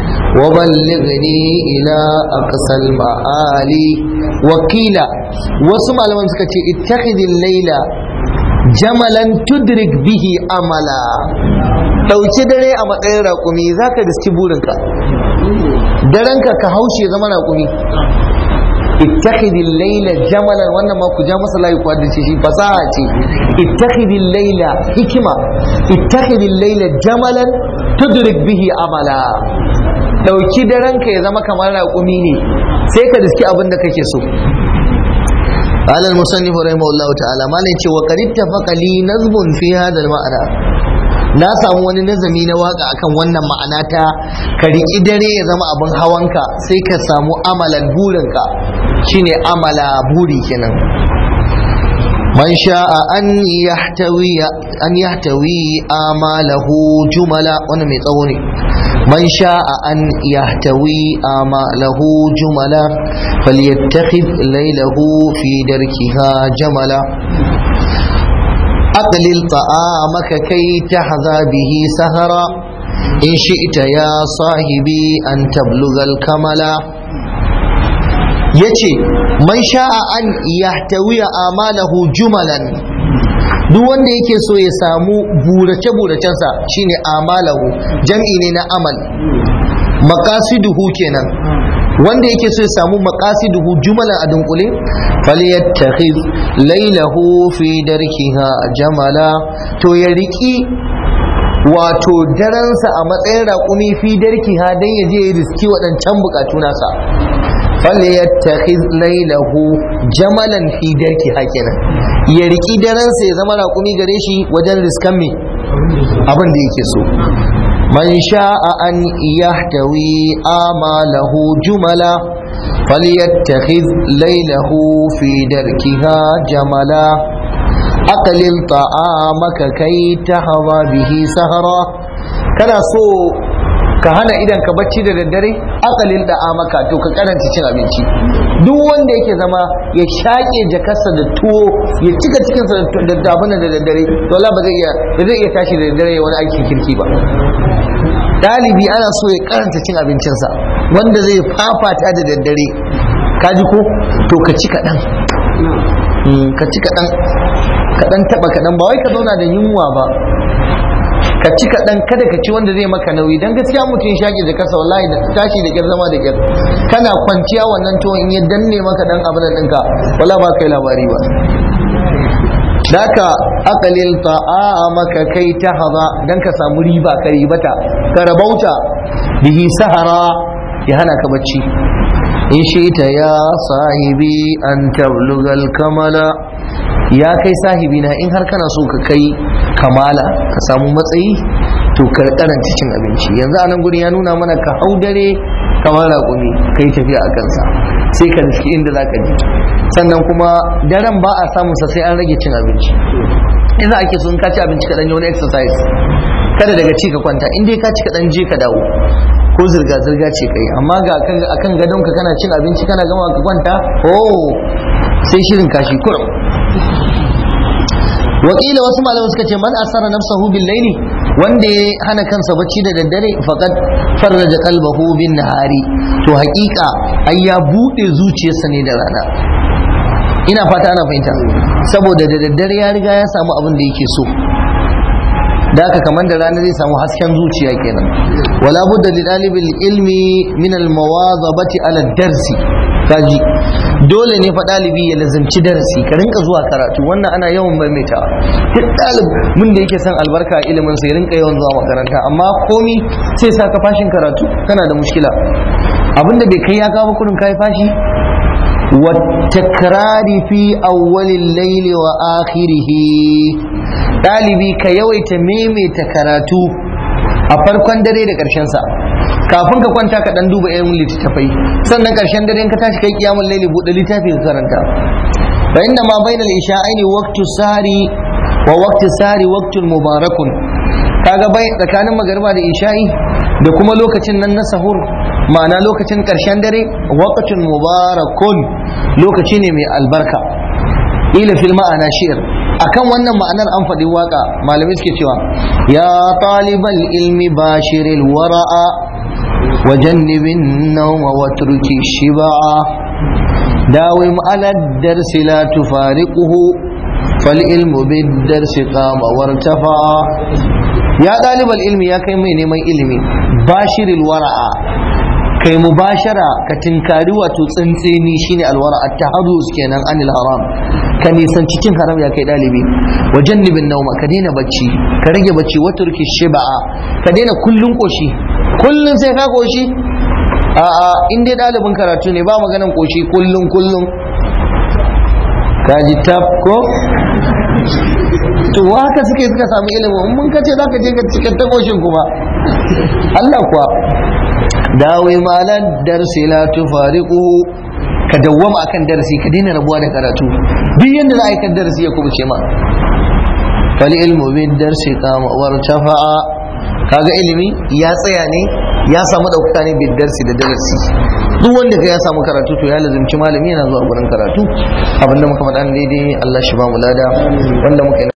وبلغني إلى أقصى المعالي وقيل وسمع لمن سكتي اتخذ الليل جملا تدرك به أملا ɗauki dare a matsayin raƙumi za ka riski burinka darenka ka haushe zama raƙumi ittakhidil laila jamalan wannan ma ku ja masa layi ku haddace shi fasaha ce ittakhidil laila hikima ittakhidil laila jamalan tudrik bihi amala dauki darenka ya zama kamar raƙumi ne sai ka riski abin da kake so قال المصنف رحمه الله تعالى ما نيتي وقد اتفق لي نظم في هذا المعنى na samu wani nazami na waka akan wannan ma'ana ta ka riƙi dare ya zama abin hawanka sai ka samu amalan burinka shine amala buri kenan man sha'a an yahtawi an yahtawi amalahu jumala wannan mai tsawo ne man sha'a an yahtawi amalahu jumala falyattakhidh laylahu fi darkiha jamala أقلل طعامك كي تحظى به سهرا إن شئت يا صاحبي أن تبلغ الكمل yace man sha'a an yahtawiya amalahu jumalan duk wanda yake so ya samu burace buracensa shine amalahu jam'i ne na amal maqasiduhu kenan wanda yake so ya samu maqasiduhu jumalan a dunkule falyattakhiz laylahu fi darkiha jamala to ya riki wato daransa a matsayin raƙumi fi darkiha dan ya je ya riski waɗancan bukatu nasa falyattakhiz laylahu jamalan fi darkiha kenan ya riki daransa ya zama raƙumi gare shi wajen riskan me abin da yake so من شاء أن يحتوي آماله جملا فليتخذ ليله في دركها جملا أقلل طعامك كي تحظى به سهرا كان سو ka hana idan ka bacci da daddare akalin da amaka to ka karanta cin abinci duk wanda yake zama ya shaƙe jakarsa da tuwo ya cika cikinsa da dabuna da daddare to Allah ba zai iya ba zai iya tashi da daddare ya wani aikin kirki ba ɗalibi ana so ya karanta cin abincinsa wanda zai fafata da daddare ka ji ko to ka ci kaɗan ka ci kaɗan kaɗan taɓa kaɗan ba wai ka zauna da yunwa ba ka ci kaɗan kada ka ci wanda zai maka nauyi don gaskiya mutum shaƙi da kasa wallahi da tashi da kyar zama da kyar kana kwanciya wannan to in ya danne maka dan abin da ɗinka wala ba kai labari ba daka aqalil maka kai ta haza dan ka samu riba ka ribata ka rabauta bihi sahara ya hana ka bacci in ta ya sahibi an tablugal kamala ya kai sahibi na in har kana so ka kai kamala ka samu matsayi to ka karanta cin abinci yanzu a nan gurin ya nuna mana ka hau dare kamar raƙumi ka yi tafiya a kansa sai ka riski inda za ka je sannan kuma daren ba a samunsa sai an rage cin abinci in za ake so in ka ci abinci kaɗan yi wani exercise kada daga ci ka kwanta in dai ka ci kaɗan je ka dawo ko zirga-zirga ce kai amma ga akan gadonka kana cin abinci kana gama ka kwanta oh sai shirin kashi kurum wakila wasu malamai suka ce man asara nafsahu bil laili wanda ya hana kansa bacci da daddare faqad farraja qalbahu bin nahari to haƙiƙa ai ya bude zuciyarsa ne da rana ina fata ana fahimta saboda da daddare ya riga ya samu abin da yake so da haka kamar da rana zai samu hasken zuciya kenan wala budda li dalibil ilmi min al mawadhabati ala darsi kaji dole ne fa dalibi ya lazimci darasi ka rinka zuwa karatu wannan ana yawan maimaitawa duk dalibin da yake son albarka a ilimin sa ya rinka yawan zuwa makaranta amma komi sai sa ka fashin karatu kana da mushkila abinda bai kai ya kawo kudin kai fashi wa takrari fi awwalil layli wa akhirih dalibi ka yawaita maimaita karatu a farkon dare da ƙarshen sa kafin ka kwanta ka dan duba irin littattafai sannan ƙarshen dare in ka tashi kai kiyamul laili buɗe littafi ka karanta fa inna ma bainal isha'aini waqtu sari wa waqtu sari waqtun mubarakun kaga bai tsakanin magariba da isha'i da kuma lokacin nan na sahur ma'ana lokacin ƙarshen dare waqtun mubarakun lokaci ne mai albarka ila fil ma'ana shi'r akan wannan ma'anar an faɗi waka malamai suke cewa ya talibal ilmi bashiril wara'a wa jannibin nawma wa turki shiba'a dawim ala darsi la tufariquhu fal ilmu bid darsi qama wartafa'a ya ɗalibal ilmi ya kai mai neman ilimi bashiril wara'a kai mubashara ka tinkari wato tsantseni shine alwara at-taharruz kenan anil haram ka nisanci cin haram ya kai dalibi wa jannibin nauma ka daina bacci ka rage bacci wa turki shiba'a ka daina kullun koshi kullun sai ka koshi a a in dai dalibin karatu ne ba maganan koshi kullun kullun ka ji tab ko to haka suke suka samu ilimin in mun kace zaka je ka cikin takoshin kuma Allah kuwa dawi malan darsi la tufariquhu ka dawwama akan darasi ka daina rabuwa da karatu duk yanda za a yi kan darasi ya kubuce ma fal ilmu bid darsi qama wartafa'a kaga ilimi ya tsaya ne ya samu ɗaukaka ne bid darsi da darasi duk wanda ka ya samu karatu to ya lazimci malami yana zuwa gurin karatu abinda muka faɗa daidai Allah shi ba mu lada wanda muka